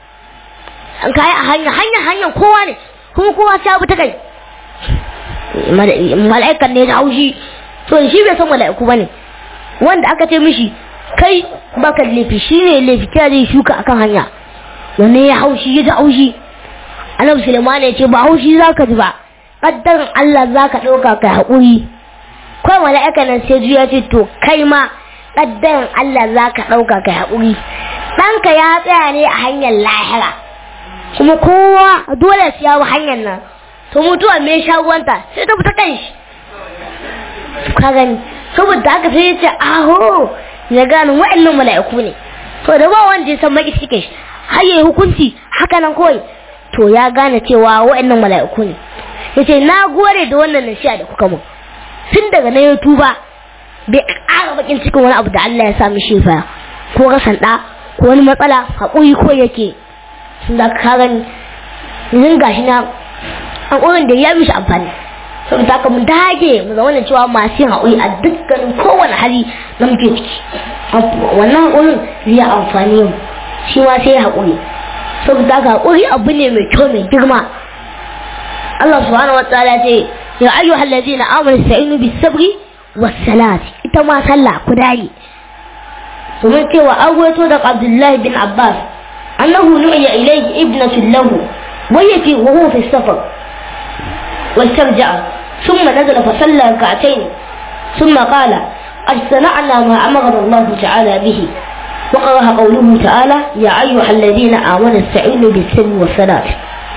S2: an kai a hanya hanya hanyar kowa ne kuma kowa sai abu ta kai mala'ikan ne da haushi to shi bai san mala'iku ba ne wanda aka ce mishi kai baka laifi shi ne laifi ta zai shuka akan hanya wanne ya haushi ya ji haushi annabi suleiman ya ce ba haushi za ka ji ba kaddarin Allah za ka ɗauka kai haƙuri kawai mala'ika nan sai ya ce to kai ma kaddarin Allah za ka ɗauka kai haƙuri ɗanka ya tsaya ne a hanyar lahira kuma kowa dole su yawo hanyar nan to mutuwa me shagwanta sai ta fita kan shi ka gani saboda haka sai ya ce aho ya gane wa'annan mala'iku ne to da ba wanda ya san maki cikin shi har yayi hukunci haka nan kawai to ya gane cewa wa'annan mala'iku ne yace na gode da wannan nasiha da kuka mun tun daga na ya tuba bai ƙara bakin cikin wani abu da Allah ya sa mishi fa ko rasan da ko wani matsala haƙuri ko yake sun da ka gani yanzu gashi na haƙurin da ya mishi amfani saboda haka mu dage mu zama da cewa masu yin haƙuri a dukkanin kowane hali na muke ciki wannan haƙurin zai amfani mu shi ma sai haƙuri saboda haka haƙuri abu ne mai kyau mai girma Allah subhanahu wataala ce ya ayyuhal ladina amanu sa'inu bis sabri was salati ita ma sallah ku dage domin cewa an wato da Abdullahi bin Abbas annahu nu'iya ilayhi ibnatu lahu ويتي وهو في السفر واسترجع ثم نزل فصلى ركعتين ثم قال قد صنعنا ما أمرنا الله تعالى به وقرأ قوله تعالى يا أيها الذين آمنوا استعينوا بالسر والصلاة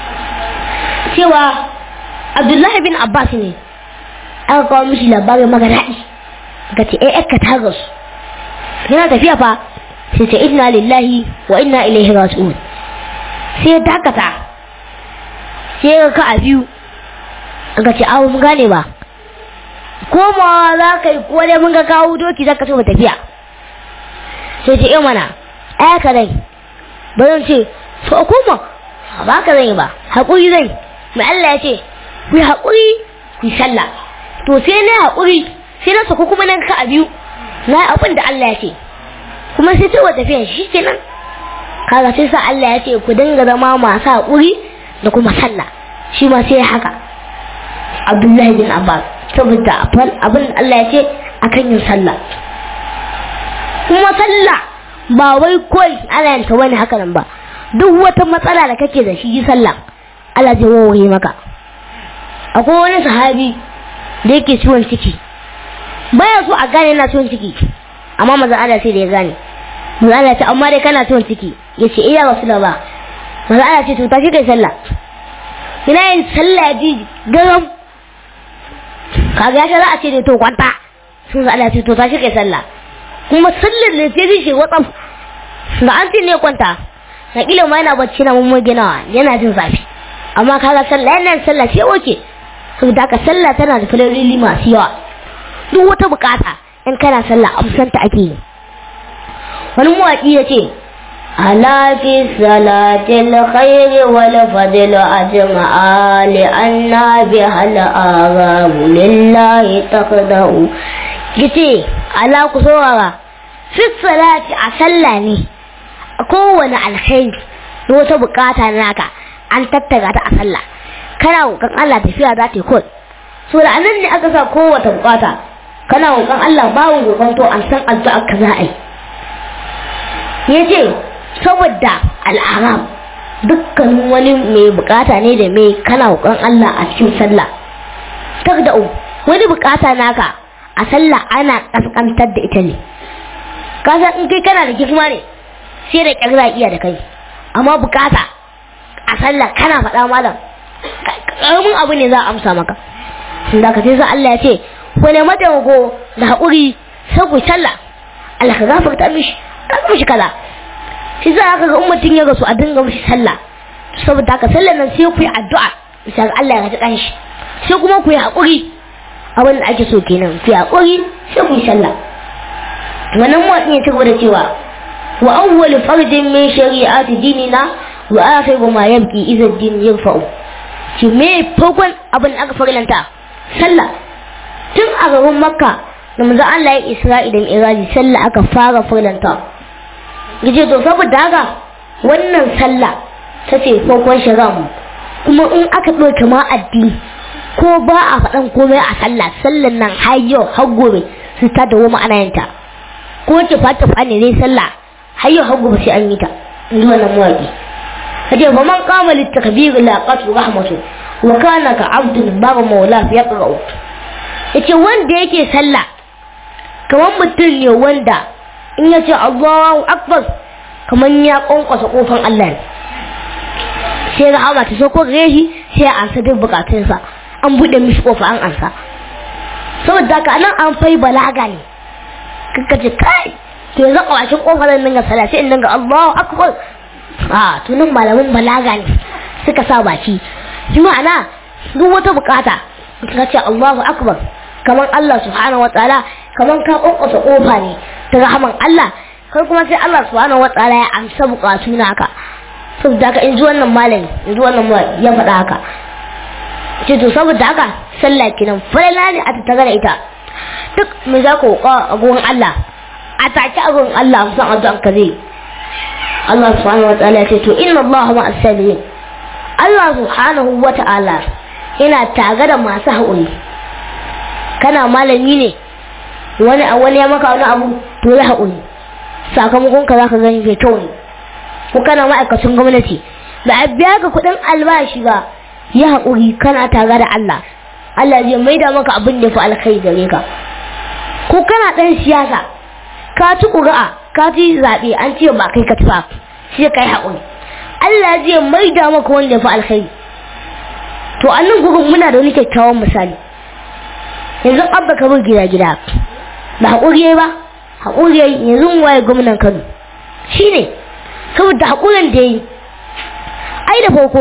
S2: سوى عبد الله بن عباس ne aka kawo mishi labarin maganaɗi ga ce eh ka ta rasu yana tafiya fa sai ce inna lillahi wa inna ilaihi raji'un sai ya dakata sai ya ka a biyu aka ce awo mun gane ba komawa za ka yi ko dai mun ga kawo doki za ka so tafiya sai ce eh mana ai ka dai ba zan ce to koma ba ka zan yi ba haƙuri zan mai Allah ya ce ku yi haƙuri ku yi sallah to sai na haƙuri sai na sako kuma nan ka a biyu na abin da Allah ya ce kuma sai ta wata tafiya shi kenan kaga sai sa Allah ya ce ku dinga zama masu haƙuri da kuma sallah shi ma sai haka Abdullahi bin Abbas saboda abin da Allah ya ce akan yin sallah kuma sallah ba wai kawai ana yanta wani haka nan ba duk wata matsala da kake da shi yi sallah Allah zai wawaye maka akwai wani sahabi da yake ciwon ciki baya so a gane yana ciwon ciki amma maza Allah sai da ya gane maza Allah ce amma dai kana ciwon ciki ya ce iya wasu ba maza Allah ce to tashi kai sallah ina yin sallah ji garam kaga ya za a ce da to kwanta sun sa Allah ce to tashi kai sallah kuma sallar da sai shi watsam da an ce ne kwanta na kila ma yana bacci na mun ginawa yana jin zafi amma kaga sallah yana sallah sai oke saboda haka sallah tana da falaloli masu yawa duk wata bukata in kana sallah amsanta ake yi wani mawaƙi ya ce ala fi salatil khairi wal fadl ajma'a li anna bi hal aghamu lillahi taqdau yace ala ku saurara fi salati a sallah ne kowane alkhairi da wata bukata naka an tattara ta a sallah kana roƙon Allah tafiya za ta yi kod so da anan ne aka sa kowace bukata kana roƙon Allah babu roƙon to an san addu'a ka za a yi yace saboda al'aram dukkan wani mai bukata ne da mai kana roƙon Allah a cikin sallah da wani bukata naka a sallah ana kaskantar da ita ne kasan in kai kana da girma ne sai da kyar iya da kai amma bukata a sallah kana faɗa malam karamin abu ne za a amsa maka da ka sai sa Allah ya ce wani mataimako da haƙuri sai ku sallah Allah ka gafarta mishi ka mishi kaza shi za ka ga ummatin ya rasu a dinga mishi sallah saboda haka sallar nan sai ku yi addu'a bisa ga Allah ya ji shi sai kuma ku yi haƙuri abin da ake so kenan ku yi haƙuri sai ku yi sallah wannan mutum ya ci gaba da cewa wa awwal fardin min shari'ati dinina wa akhiru ma yabqi idza din yarfa'u ki me farkon abin da aka farlanta sallah tun a garin makka da manzo Allah ya isra'i da mi'raji sallah aka fara farlanta yace to saboda haka wannan sallah ta ce farkon shari'a mu kuma in aka ɗauke ma addini ko ba a faɗan komai a sallah sallan nan har yau har gobe su ta dawo ma'ana yanta ko ce fata fani ne sallah har yau har gobe sai an yi ta in ji wannan mawaƙi kace fa man qama lit takbir la qatu rahmatu wa kana ka abdun baba maula fi yaqra'u yace wanda yake sallah kamar mutum ne wanda in ya ce Allahu akbar kamar ya konkwasa kofan Allah ne sai rahama ta so ko gare shi sai ya ansa duk bukatunsa an buɗe mishi kofa an ansa saboda haka nan an fai balaga ne kaka ce kai to yanzu a bakin kofa zan dinga sallah sai in dinga Allahu akbar a to nan malamin balaga ne suka sa baki shi ma'ana duk wata bukata ka ce Allahu akbar kaman Allah subhanahu wataala kaman ka kokosa kofa ne ta rahaman Allah kai kuma sai Allah subhanahu wataala ya amsa bukatu naka saboda haka in ji wannan malami in ji wannan ya faɗa haka ce to saboda haka sallah kenan falala ne a tattara da ita duk me za ku roƙa a gurin Allah a take a gurin Allah musan addu'an ka zai Allah subhanahu wa ta'ala ce to inna Allah ma as-sabirin Allah subhanahu wa ta'ala yana tare da masu haƙuri kana malami ne wani a wani ya maka wani abu to ya haƙuri sakamakon ka zaka gani mai kyau ne ko kana ma'aikacin gwamnati ba a biya ka kuɗin albashi ba ya haƙuri kana tare da Allah Allah zai maida maka abin da fi alkhairi gare ka ko kana ɗan siyasa ka ci ƙuri'a ka ci zaɓe an ce ba kai ka ci ba sai kai haƙuri Allah zai maida maka wanda ya fi alkhairi to a nan gurin muna da wani kyakkyawan misali yanzu abba ka bar gida gida ba haƙuri yayi ba haƙuri yayi yanzu waye gwamnan Kano shine saboda haƙurin da yayi ai da farko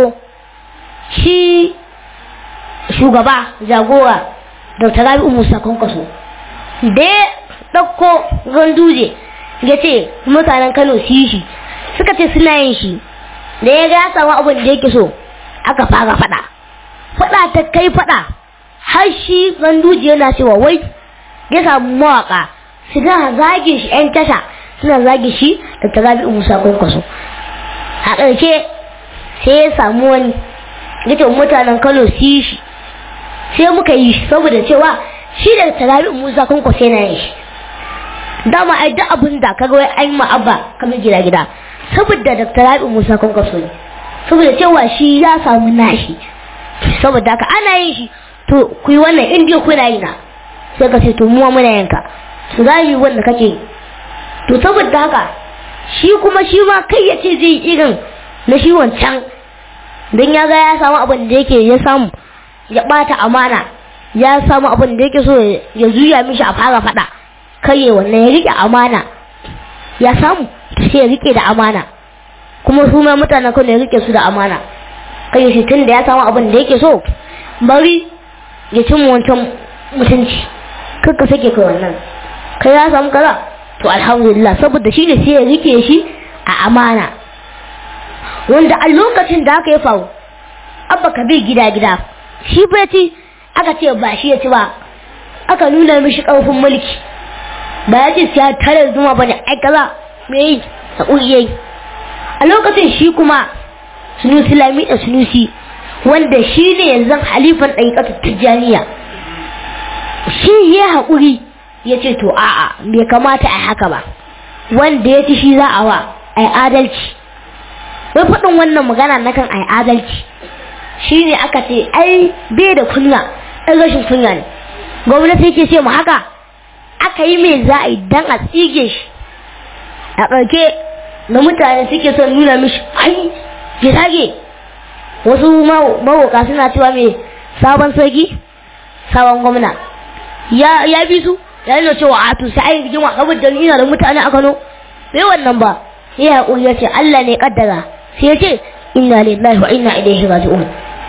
S2: shi shugaba jagora Dr. Rabi'u Musa Kwankwaso da ya ɗauko ganduje ya ce mutanen Kano su yi shi suka ce suna yin shi da ya ga ya samu abin da yake so aka fara faɗa faɗa ta kai faɗa har shi ganduje yana cewa wai ya samu mawaka su ga zage shi yan tasha suna zage shi da ta rabi musa kwankwaso a ƙarshe sai ya samu wani ya ce mutanen kano su yi shi sai muka yi shi saboda cewa shi da ta rabi musa kwankwaso yana yin shi dama ai duk abin da kaga wai an ma abba kamar gida gida saboda Dr. Rabi Musa Kwankwaso ne saboda cewa shi ya samu nashi saboda haka ana yin shi to ku yi wannan in dai kuna yi na sai ka ce to muwa muna yanka su za yi wanda kake yi to saboda haka shi kuma shi ma kai ya ce zai yi irin na shi wancan don ya ga ya samu abin da yake ya samu ya bata amana ya samu abin da yake so ya juya mishi a fara faɗa kai wannan ya rike amana ya samu sai ya rike da amana kuma su ma mutanen kan ya rike su da amana kai shi tun da ya samu abin da yake so bari ya cin wancan mutunci kakka sake kai wannan kai ya samu kaza to alhamdulillah saboda shi ne sai ya rike shi a amana wanda a lokacin da aka yi faru abba ka bi gida gida shi bai ci aka ce ba shi ya ci ba aka nuna mishi ƙarfin mulki ba ya ce ya tare zuma bane ai kaza me yi a ƙungiyai a lokacin shi kuma sunusi lami da sunusi wanda shi ne yanzu halifan ɗariƙatar tijjaniya shi ya haƙuri ya ce to a'a bai kamata a haka ba wanda ya ci shi za a wa a yi adalci wai faɗin wannan magana na kan a yi adalci shi ne aka ce ai bai da kunya ɗan rashin kunya ne gwamnati yake ce mu haka aka yi mai za a yi dan a tsige shi a ƙarke na mutane suke son nuna mishi ai ya sage wasu mawoka suna cewa mai sabon sarki sabon gwamna ya ya bi su ya nuna cewa a to sai ai rigima saboda ina da mutane a Kano bai wannan ba sai hakuri ya ce Allah ne kaddara sai ya ce inna lillahi wa inna ilaihi raji'un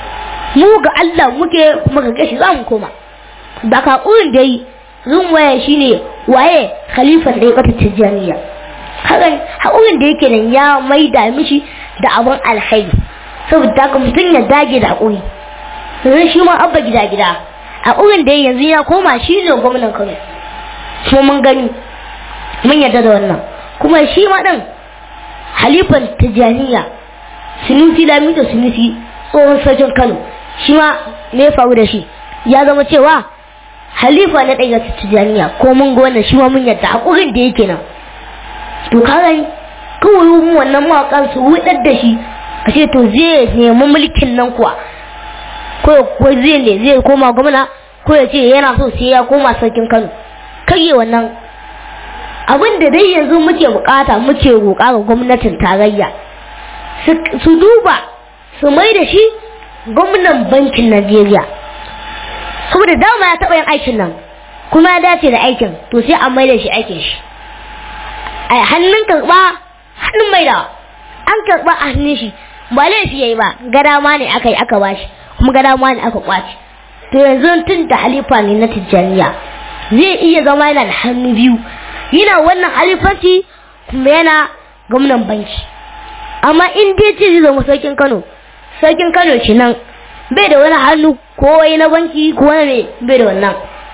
S2: mu ga Allah muke kuma ga gashi za mu koma ba ka kurin da yi zun waya shine waye khalifan da ya kata tijjaniya hakan hakurin da yake nan ya maida mishi da abun alkhairi saboda haka mutum ya dage da hakuri yanzu shi ma abba gida gida hakurin da yanzu ya koma shi ne gwamnan Kano kuma mun gani mun yarda da wannan kuma shi ma din halifan tijjaniya sunusi lamido sunusi tsohon sarkin Kano shi ma me ya faru da shi ya zama cewa halifa na ɗaya tijjaniya ko mun ga wannan shi ma mun yadda haƙurin da yake nan to kaga kawai mu wannan mawaƙan su wudar da shi a ce to zai nemi mulkin nan kuwa ko ko zai ne zai koma gwamna ko ya ce yana so sai ya koma sarkin Kano kai wannan abin da dai yanzu muke bukata muke roƙa ga gwamnatin tarayya su duba su mai da shi gwamnan bankin Najeriya saboda dama ya taɓa yin aikin nan kuma ya dace da aikin to sai an maida shi aikin shi a hannun karɓa hannun maida an karɓa a hannun shi ba laifi yayi ba gada ma ne aka yi aka bashi kuma gada ma ne aka kwace to yanzu tun da halifa ne na tijjaniya zai iya zama yana da hannu biyu yana wannan halifanci kuma yana gwamnan banki amma in dai ce zai zama sarkin kano sarkin kano kenan bai da wani hannu ko wai na banki ko wani ne bai da wannan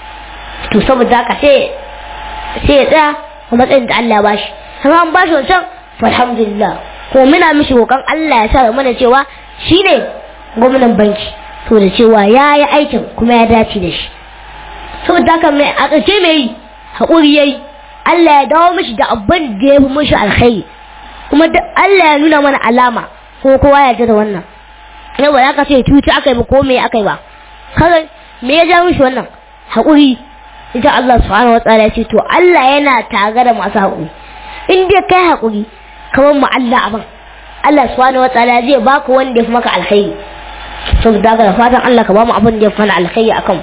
S2: to saboda haka sai sai ya tsaya a matsayin da Allah ya bashi amma an bashi wancan alhamdulillah ko muna mishi roƙon Allah ya sa mana cewa shine gwamnan banki to da cewa ya yi aikin kuma ya dace da shi saboda haka mai a ƙarshe mai haƙuri yayi Allah ya dawo mishi da abin da ya fi mishi alkhairi kuma Allah ya nuna mana alama ko kowa ya ji da wannan yau ba ka ce cuci aka yi ba ko me aka yi ba kaga me ya ja mishi wannan haƙuri ita Allah subhanahu wataala ya ce to Allah yana tare da masu haƙuri in dai kai hakuri kamar mu Allah abin Allah subhanahu wataala zai baka wanda ya fi maka alkhairi saboda haka da fatan Allah ka ba mu abin da ya fi mana alkhairi akan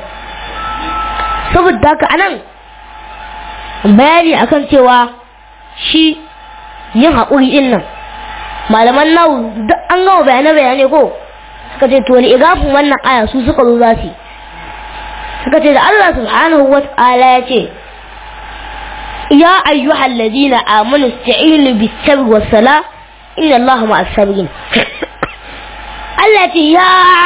S2: saboda haka anan bayani akan cewa shi yin haƙuri din nan malaman nawu duk an gama bayanai bayanai ko suka ce to ni igafin wannan aya su suka zo za su suka ce da Allah subhanahu wa ta'ala ya ce ya ayyuhal ladina amanu ista'inu bis sabr was sala inna Allaha ma'as sabirin Allah ce ya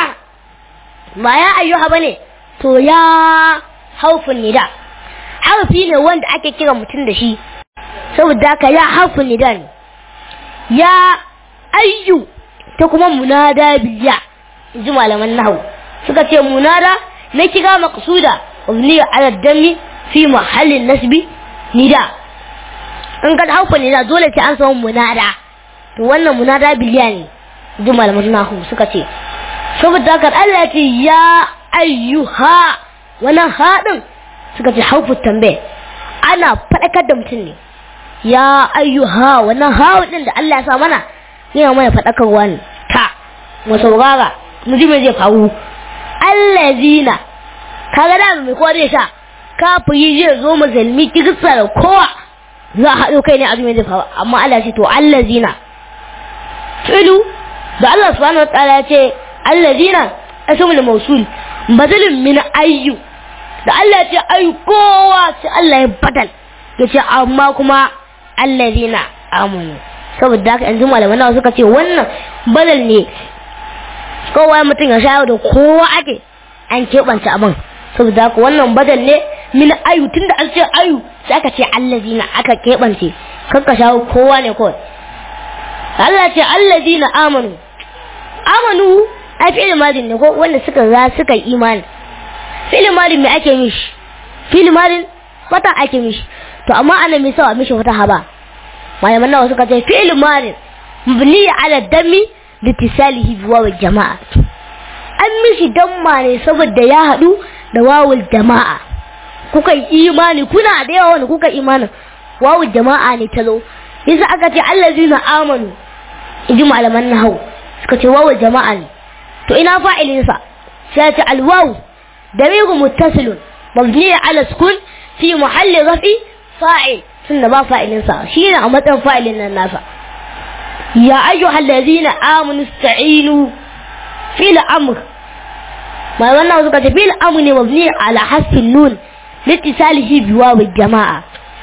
S2: ba ya ayyuha bane to ya haufin nida harfi ne wanda ake kira mutum da shi saboda haka ya harfin nida ne ya ayyu ta kuma munada biya ji malaman nahu suka ce munada na kira maqsuda wabni ala dami fi mahallin nasbi nida in ka harfin nida dole sai an samu munada to wannan munada biliya ne ji malaman nahu suka ce saboda haka Allah ya ce ya ayyuha wannan haɗin suka ce haufu tambaye ana faɗakar da mutum ne ya ayyuha wannan hawa ɗin da Allah ya sa mana yana mana faɗakarwa ne ta mu saurara mu ji me zai faru allazina kaga da mai kowa zai sha kafiri zai zo musulmi kirista da kowa za a haɗo kai ne a zai faru amma Allah ce to allazina filu da Allah subhanahu wa ta'ala ya ce allazina asmul mawsul badalun min ayyu da Allah ya ce ayu kowa sai Allah ya badal ya ce amma kuma allazina amanu saboda haka yanzu malaman nawa suka ce wannan badal ne kowa mutum ya shayar da kowa ake an keɓance abin saboda haka wannan badal ne min ayu tunda an ce ayu sai aka ce allazina aka keɓance kakka shawo kowa ne kawai Allah ce allazina amanu amanu ai fi'il madin ne ko wanda suka za suka yi imani fi'il madin me ake mishi fi'il madin fata ake mishi to amma ana mai sawa mishi wata haba malaman nawa suka ce fi'il madin mabni ala dami litisalihi bi wawul jama'a an mishi damma ne saboda ya hadu da wawul jama'a kuka yi imani kuna da yawa wanda kuka imanin wawul jama'a ne ta zo yasa aka ce allazina amanu inji malaman nahawu suka ce wawul jama'a ne to ina fa'ilinsa sai ta alwawu damiru muttasilun mabni ala sukun fi muhalli rafi fa'il tunda ba fa'ilinsa shi ne a matsayin fa'ilin nan nasa ya ayyuhal ladina amanu ista'inu fil amr mai wannan suka ce fil amr ne mabni ala hasfin nun litisalihi bi wawu jama'a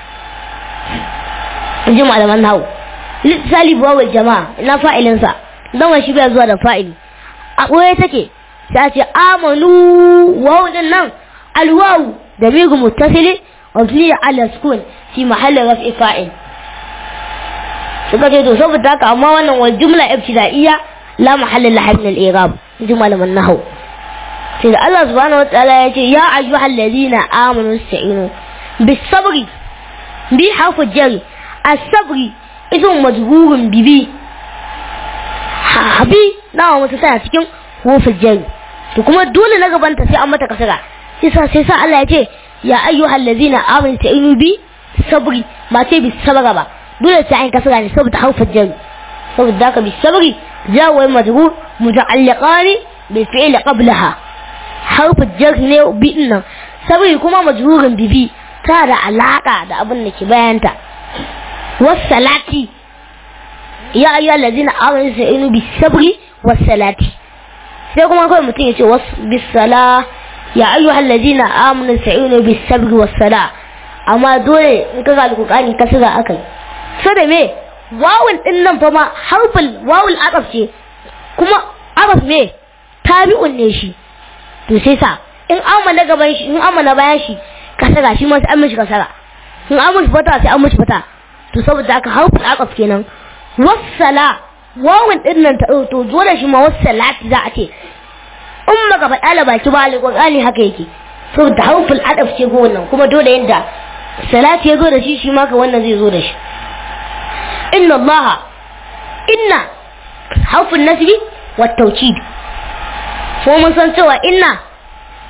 S2: inji malaman nahu litisali bi wawu jama'a ina fa'ilinsa dan shi bai zuwa da fa'ili a ɓoye take ta ce amanu wawu din nan alwawu da migu muttasili mabni ala sukun fi mahallin raf'i fa'il suka ce to saboda haka amma wannan wal jumla ibtida'iyya la mahalla laha min al-i'rab jumla man nahw sai da Allah subhanahu wa ta'ala ya ce ya ayyuhal ladina amanu ista'inu bis sabri bi harfu jari as-sabri ismu majrurun bibi habi nawa mutu tana cikin hufin jari to kuma dole na gabanta sai an mata kasara sai sa sai sa Allah ya ce ya ayyuhal ladzina amanu ta'inu bi sabri ba ce bi sabra ba dole sai an kasara ne saboda hufin jari saboda haka bi sabri jawo majrur muta'alliqani bi fi'li qablaha harfin jar ne bi nan sabri kuma majrurin bibi ta da alaka da abin da ke bayanta wasalati ya ayyuhal ladzina amanu ta'inu bi sabri wasalati sai kuma kawai mutum ya ce wasu bisala ya ayyuhal ladina amanu sa'inu bis sabri was sala amma dole in ka ga alqur'ani ka sira akai so da me wawul din nan fa ma harful wawul ataf ce kuma ataf me tabi'un ne shi to sai sa in amma na gaban shi in amma na bayan shi ka sira shi ma sai an mishi ka sira in an mishi fata sai an mishi fata to saboda haka harful ataf kenan wassala wawun din nan ta to dole shi ma wassalati za a ce in baka faɗa da baki ba alƙur'ani haka yake so da hauful adaf ce go wannan kuma dole yanda salati ya zo da shi shi ma ka wannan zai zo da shi inna allaha inna hauful nasbi wa tawkid ko mun san cewa inna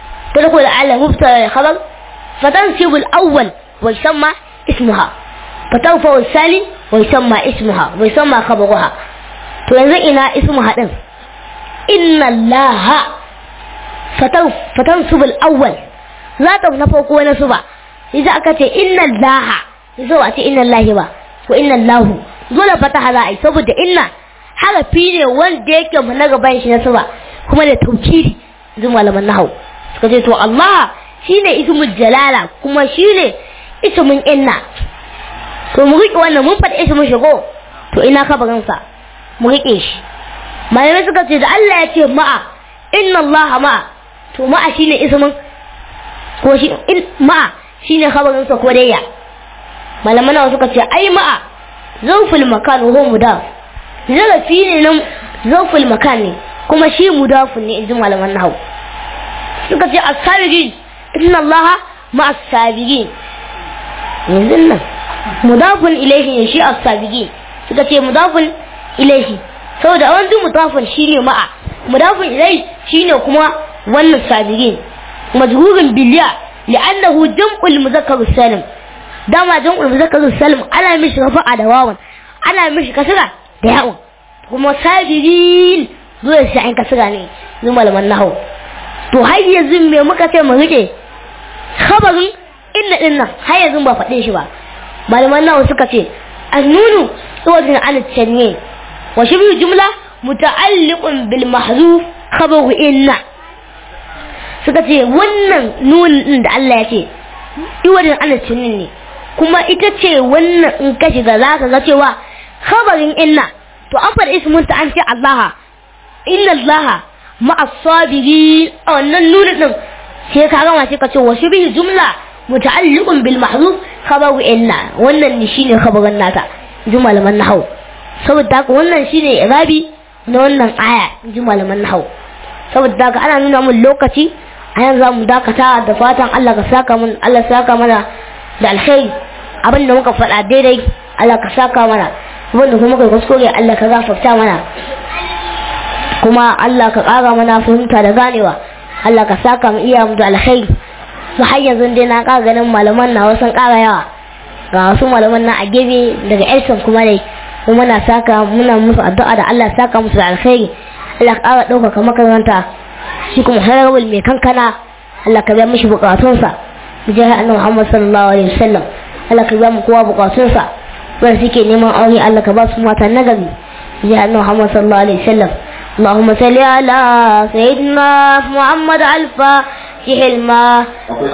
S2: تدخل على مبتدا الخبر فتنسب الأول ويسمى اسمها fatawfa wasali wa yusamma ismuha wa yusamma khabaruha to yanzu ina ismuha din inna allaha fataw fatansub al-awwal za ta na farko na suba idan aka ce inna allaha yaso a ce inna allahi ba ko inna allahu dole fataha za a yi saboda inna harafi ne wanda yake mu na gaban shi na suba kuma da taukiri zai malaman nahau suka ce to Allah shine ismul jalala kuma shine ismun inna to mu riƙe wannan mun faɗi ismun shigo to ina kabarin sa mu riƙe shi malamai suka ce da Allah ya ce ma'a inna Allah ma'a to ma'a shine ismun ko shi in ma'a shine kabarin sa ko dai ya malaman nawa suka ce ai ma'a zawful makan huwa mudaf zarafi ne nan zawful makan ne kuma shi mudafun ne inji malaman nahawu suka ce as-sabiqin inna allaha ma as-sabiqin yanzu nan mudafun ilayhi ne shi as-sabiqin suka ce mudafun ilayhi saboda wani mudafun shine ma'a mudafun ilayhi shine kuma wannan sabiqin majhurun biliya li'annahu jam'ul muzakkar salim dama jam'ul muzakkar salim ana mishi rafa'a da wawan ana mishi kasra da yawon kuma sabiqin zuwa sai an kasira ne zuwa malaman nahu to har yanzu me muka ce mu rike khabarin inna din nan har yanzu ba faɗe shi ba malaman nahu suka ce annunu tsawajin an tanwi wa shi jumla muta'alliqun bil mahzuf khabaru inna suka ce wannan nunin din da Allah ya ce iwadin an tanwi ne kuma ita ce wannan in ka shiga za ka ga cewa khabarin inna to an faɗi ismun ta an ce Allah inna Allah ma'a sabiri a wannan nuna din sai ka gama sai ka ce wa bihi jumla muta'alliqun bil mahzuf khabaru inna wannan ne shine khabarin nata jumal man nahau saboda haka wannan shine irabi na wannan aya jumal man nahau saboda haka ana nuna mun lokaci a yanzu za mu dakata da fatan Allah ka saka mun Allah saka mana da alkhairi abin da muka faɗa daidai Allah ka saka mana wanda kuma kai kuskure Allah ka gafarta mana kuma Allah ka ƙara mana fahimta da ganewa Allah ka saka mu iya mu da alkhairi su har yanzu dai na ƙara ganin malaman na wasu ƙara yawa ga wasu malaman na a gefe daga Elson kuma dai kuma muna saka muna musu addu'a da Allah saka musu da alkhairi Allah ka ƙara ɗaukaka makaranta shi kuma harabul mai kankana Allah ka biya mishi bukatunsa jihar annabi Muhammad sallallahu alaihi wasallam Allah ka biya mu kowa bukatunsa wanda suke neman aure Allah ka ba su mata nagari ya annabi Muhammad sallallahu alaihi wasallam اللهم صل على سيدنا محمد الفاتح الماء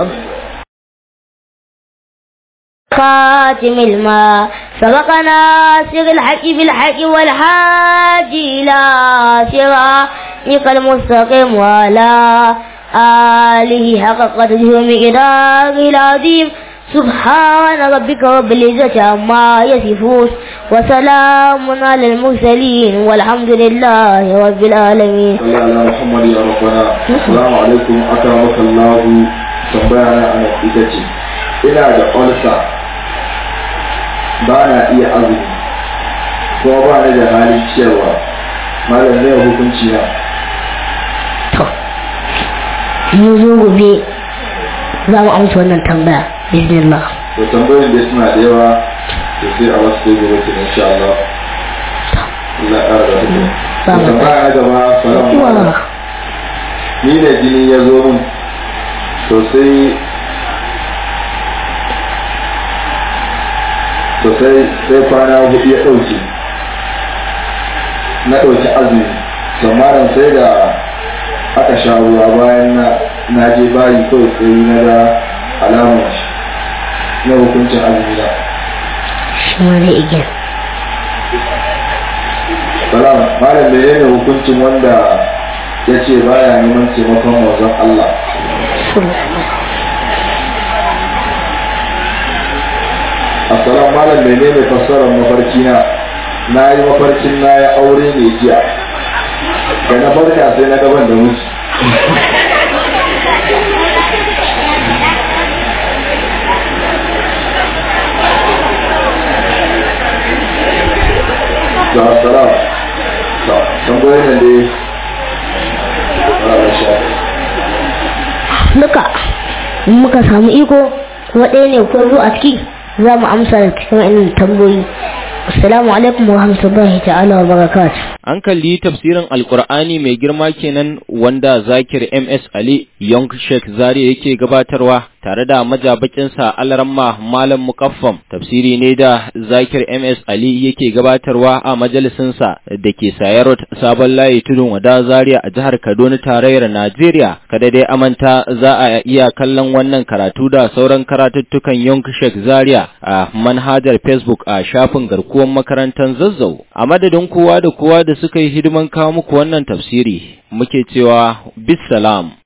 S2: خاتم الماء سبقنا سر الحق بالحق والحاج إلى صراطك المستقيم وعلى آله حق قدره ومقداره العظيم سبحان ربك رب العزة عما يصفون وسلام على المرسلين والحمد لله رب العالمين
S4: صلى على محمد يا ربنا السلام عليكم أكرمك الله tambayana a ita ce ina da olsa ba na iya azumi kuma ba ni da halin ciyarwa malam zai hukunci na
S2: to mun zo gobe za mu amsa wannan tambaya bismillah
S4: to tambayoyin da suna da yawa to sai a wasu sai gobe ke insha Allah Allah ƙara da hukum
S2: Ba mu-
S4: tambaya na gaba salamu
S2: Wa.
S4: alaikum ni ne jini ya zo min to sai to sai sai kwana hudu ya ɗauke na ɗauki azumi samarin sai da aka sha ruwa bayan na na je bayi kawai sai na ga alamar shi na hukuncin azumi na
S2: shi ma zai iya
S4: salam malam menene hukuncin wanda ya ce baya neman taimakon manzon Allah assalamu malam menene fassarar mafarki na na yi mafarkin na ya aure ne jiya da na farka sai na gaban da mutu da assalam da tambayoyin nan dai Allah sha
S2: duka in muka samu iko kuma ɗaya ne ko zo a ciki za mu amsa da cikin wa'annan tambayoyi assalamu alaikum wa rahmatullahi ta'ala wa barakatuh
S1: An kalli tafsirin Alƙur'ani mai girma kenan wanda Zakir MS Ali Young Sheikh Zari yake gabatarwa tare da majabakinsa Alaramma Malam Mukaffam. Tafsiri ne da Zakir MS Ali yake gabatarwa a majalisinsa da ke Sayarot Sabon Layi Tudun Wada Zaria a jihar Kaduna tarayyar Najeriya. Kada dai amanta za a iya kallon wannan karatu da sauran karatuttukan Young Sheikh Zaria a manhajar Facebook a shafin garkuwar makarantar Zazzau. A madadin kowa da kowa da suka yi hidiman kawo muku wannan tafsiri muke cewa bisalam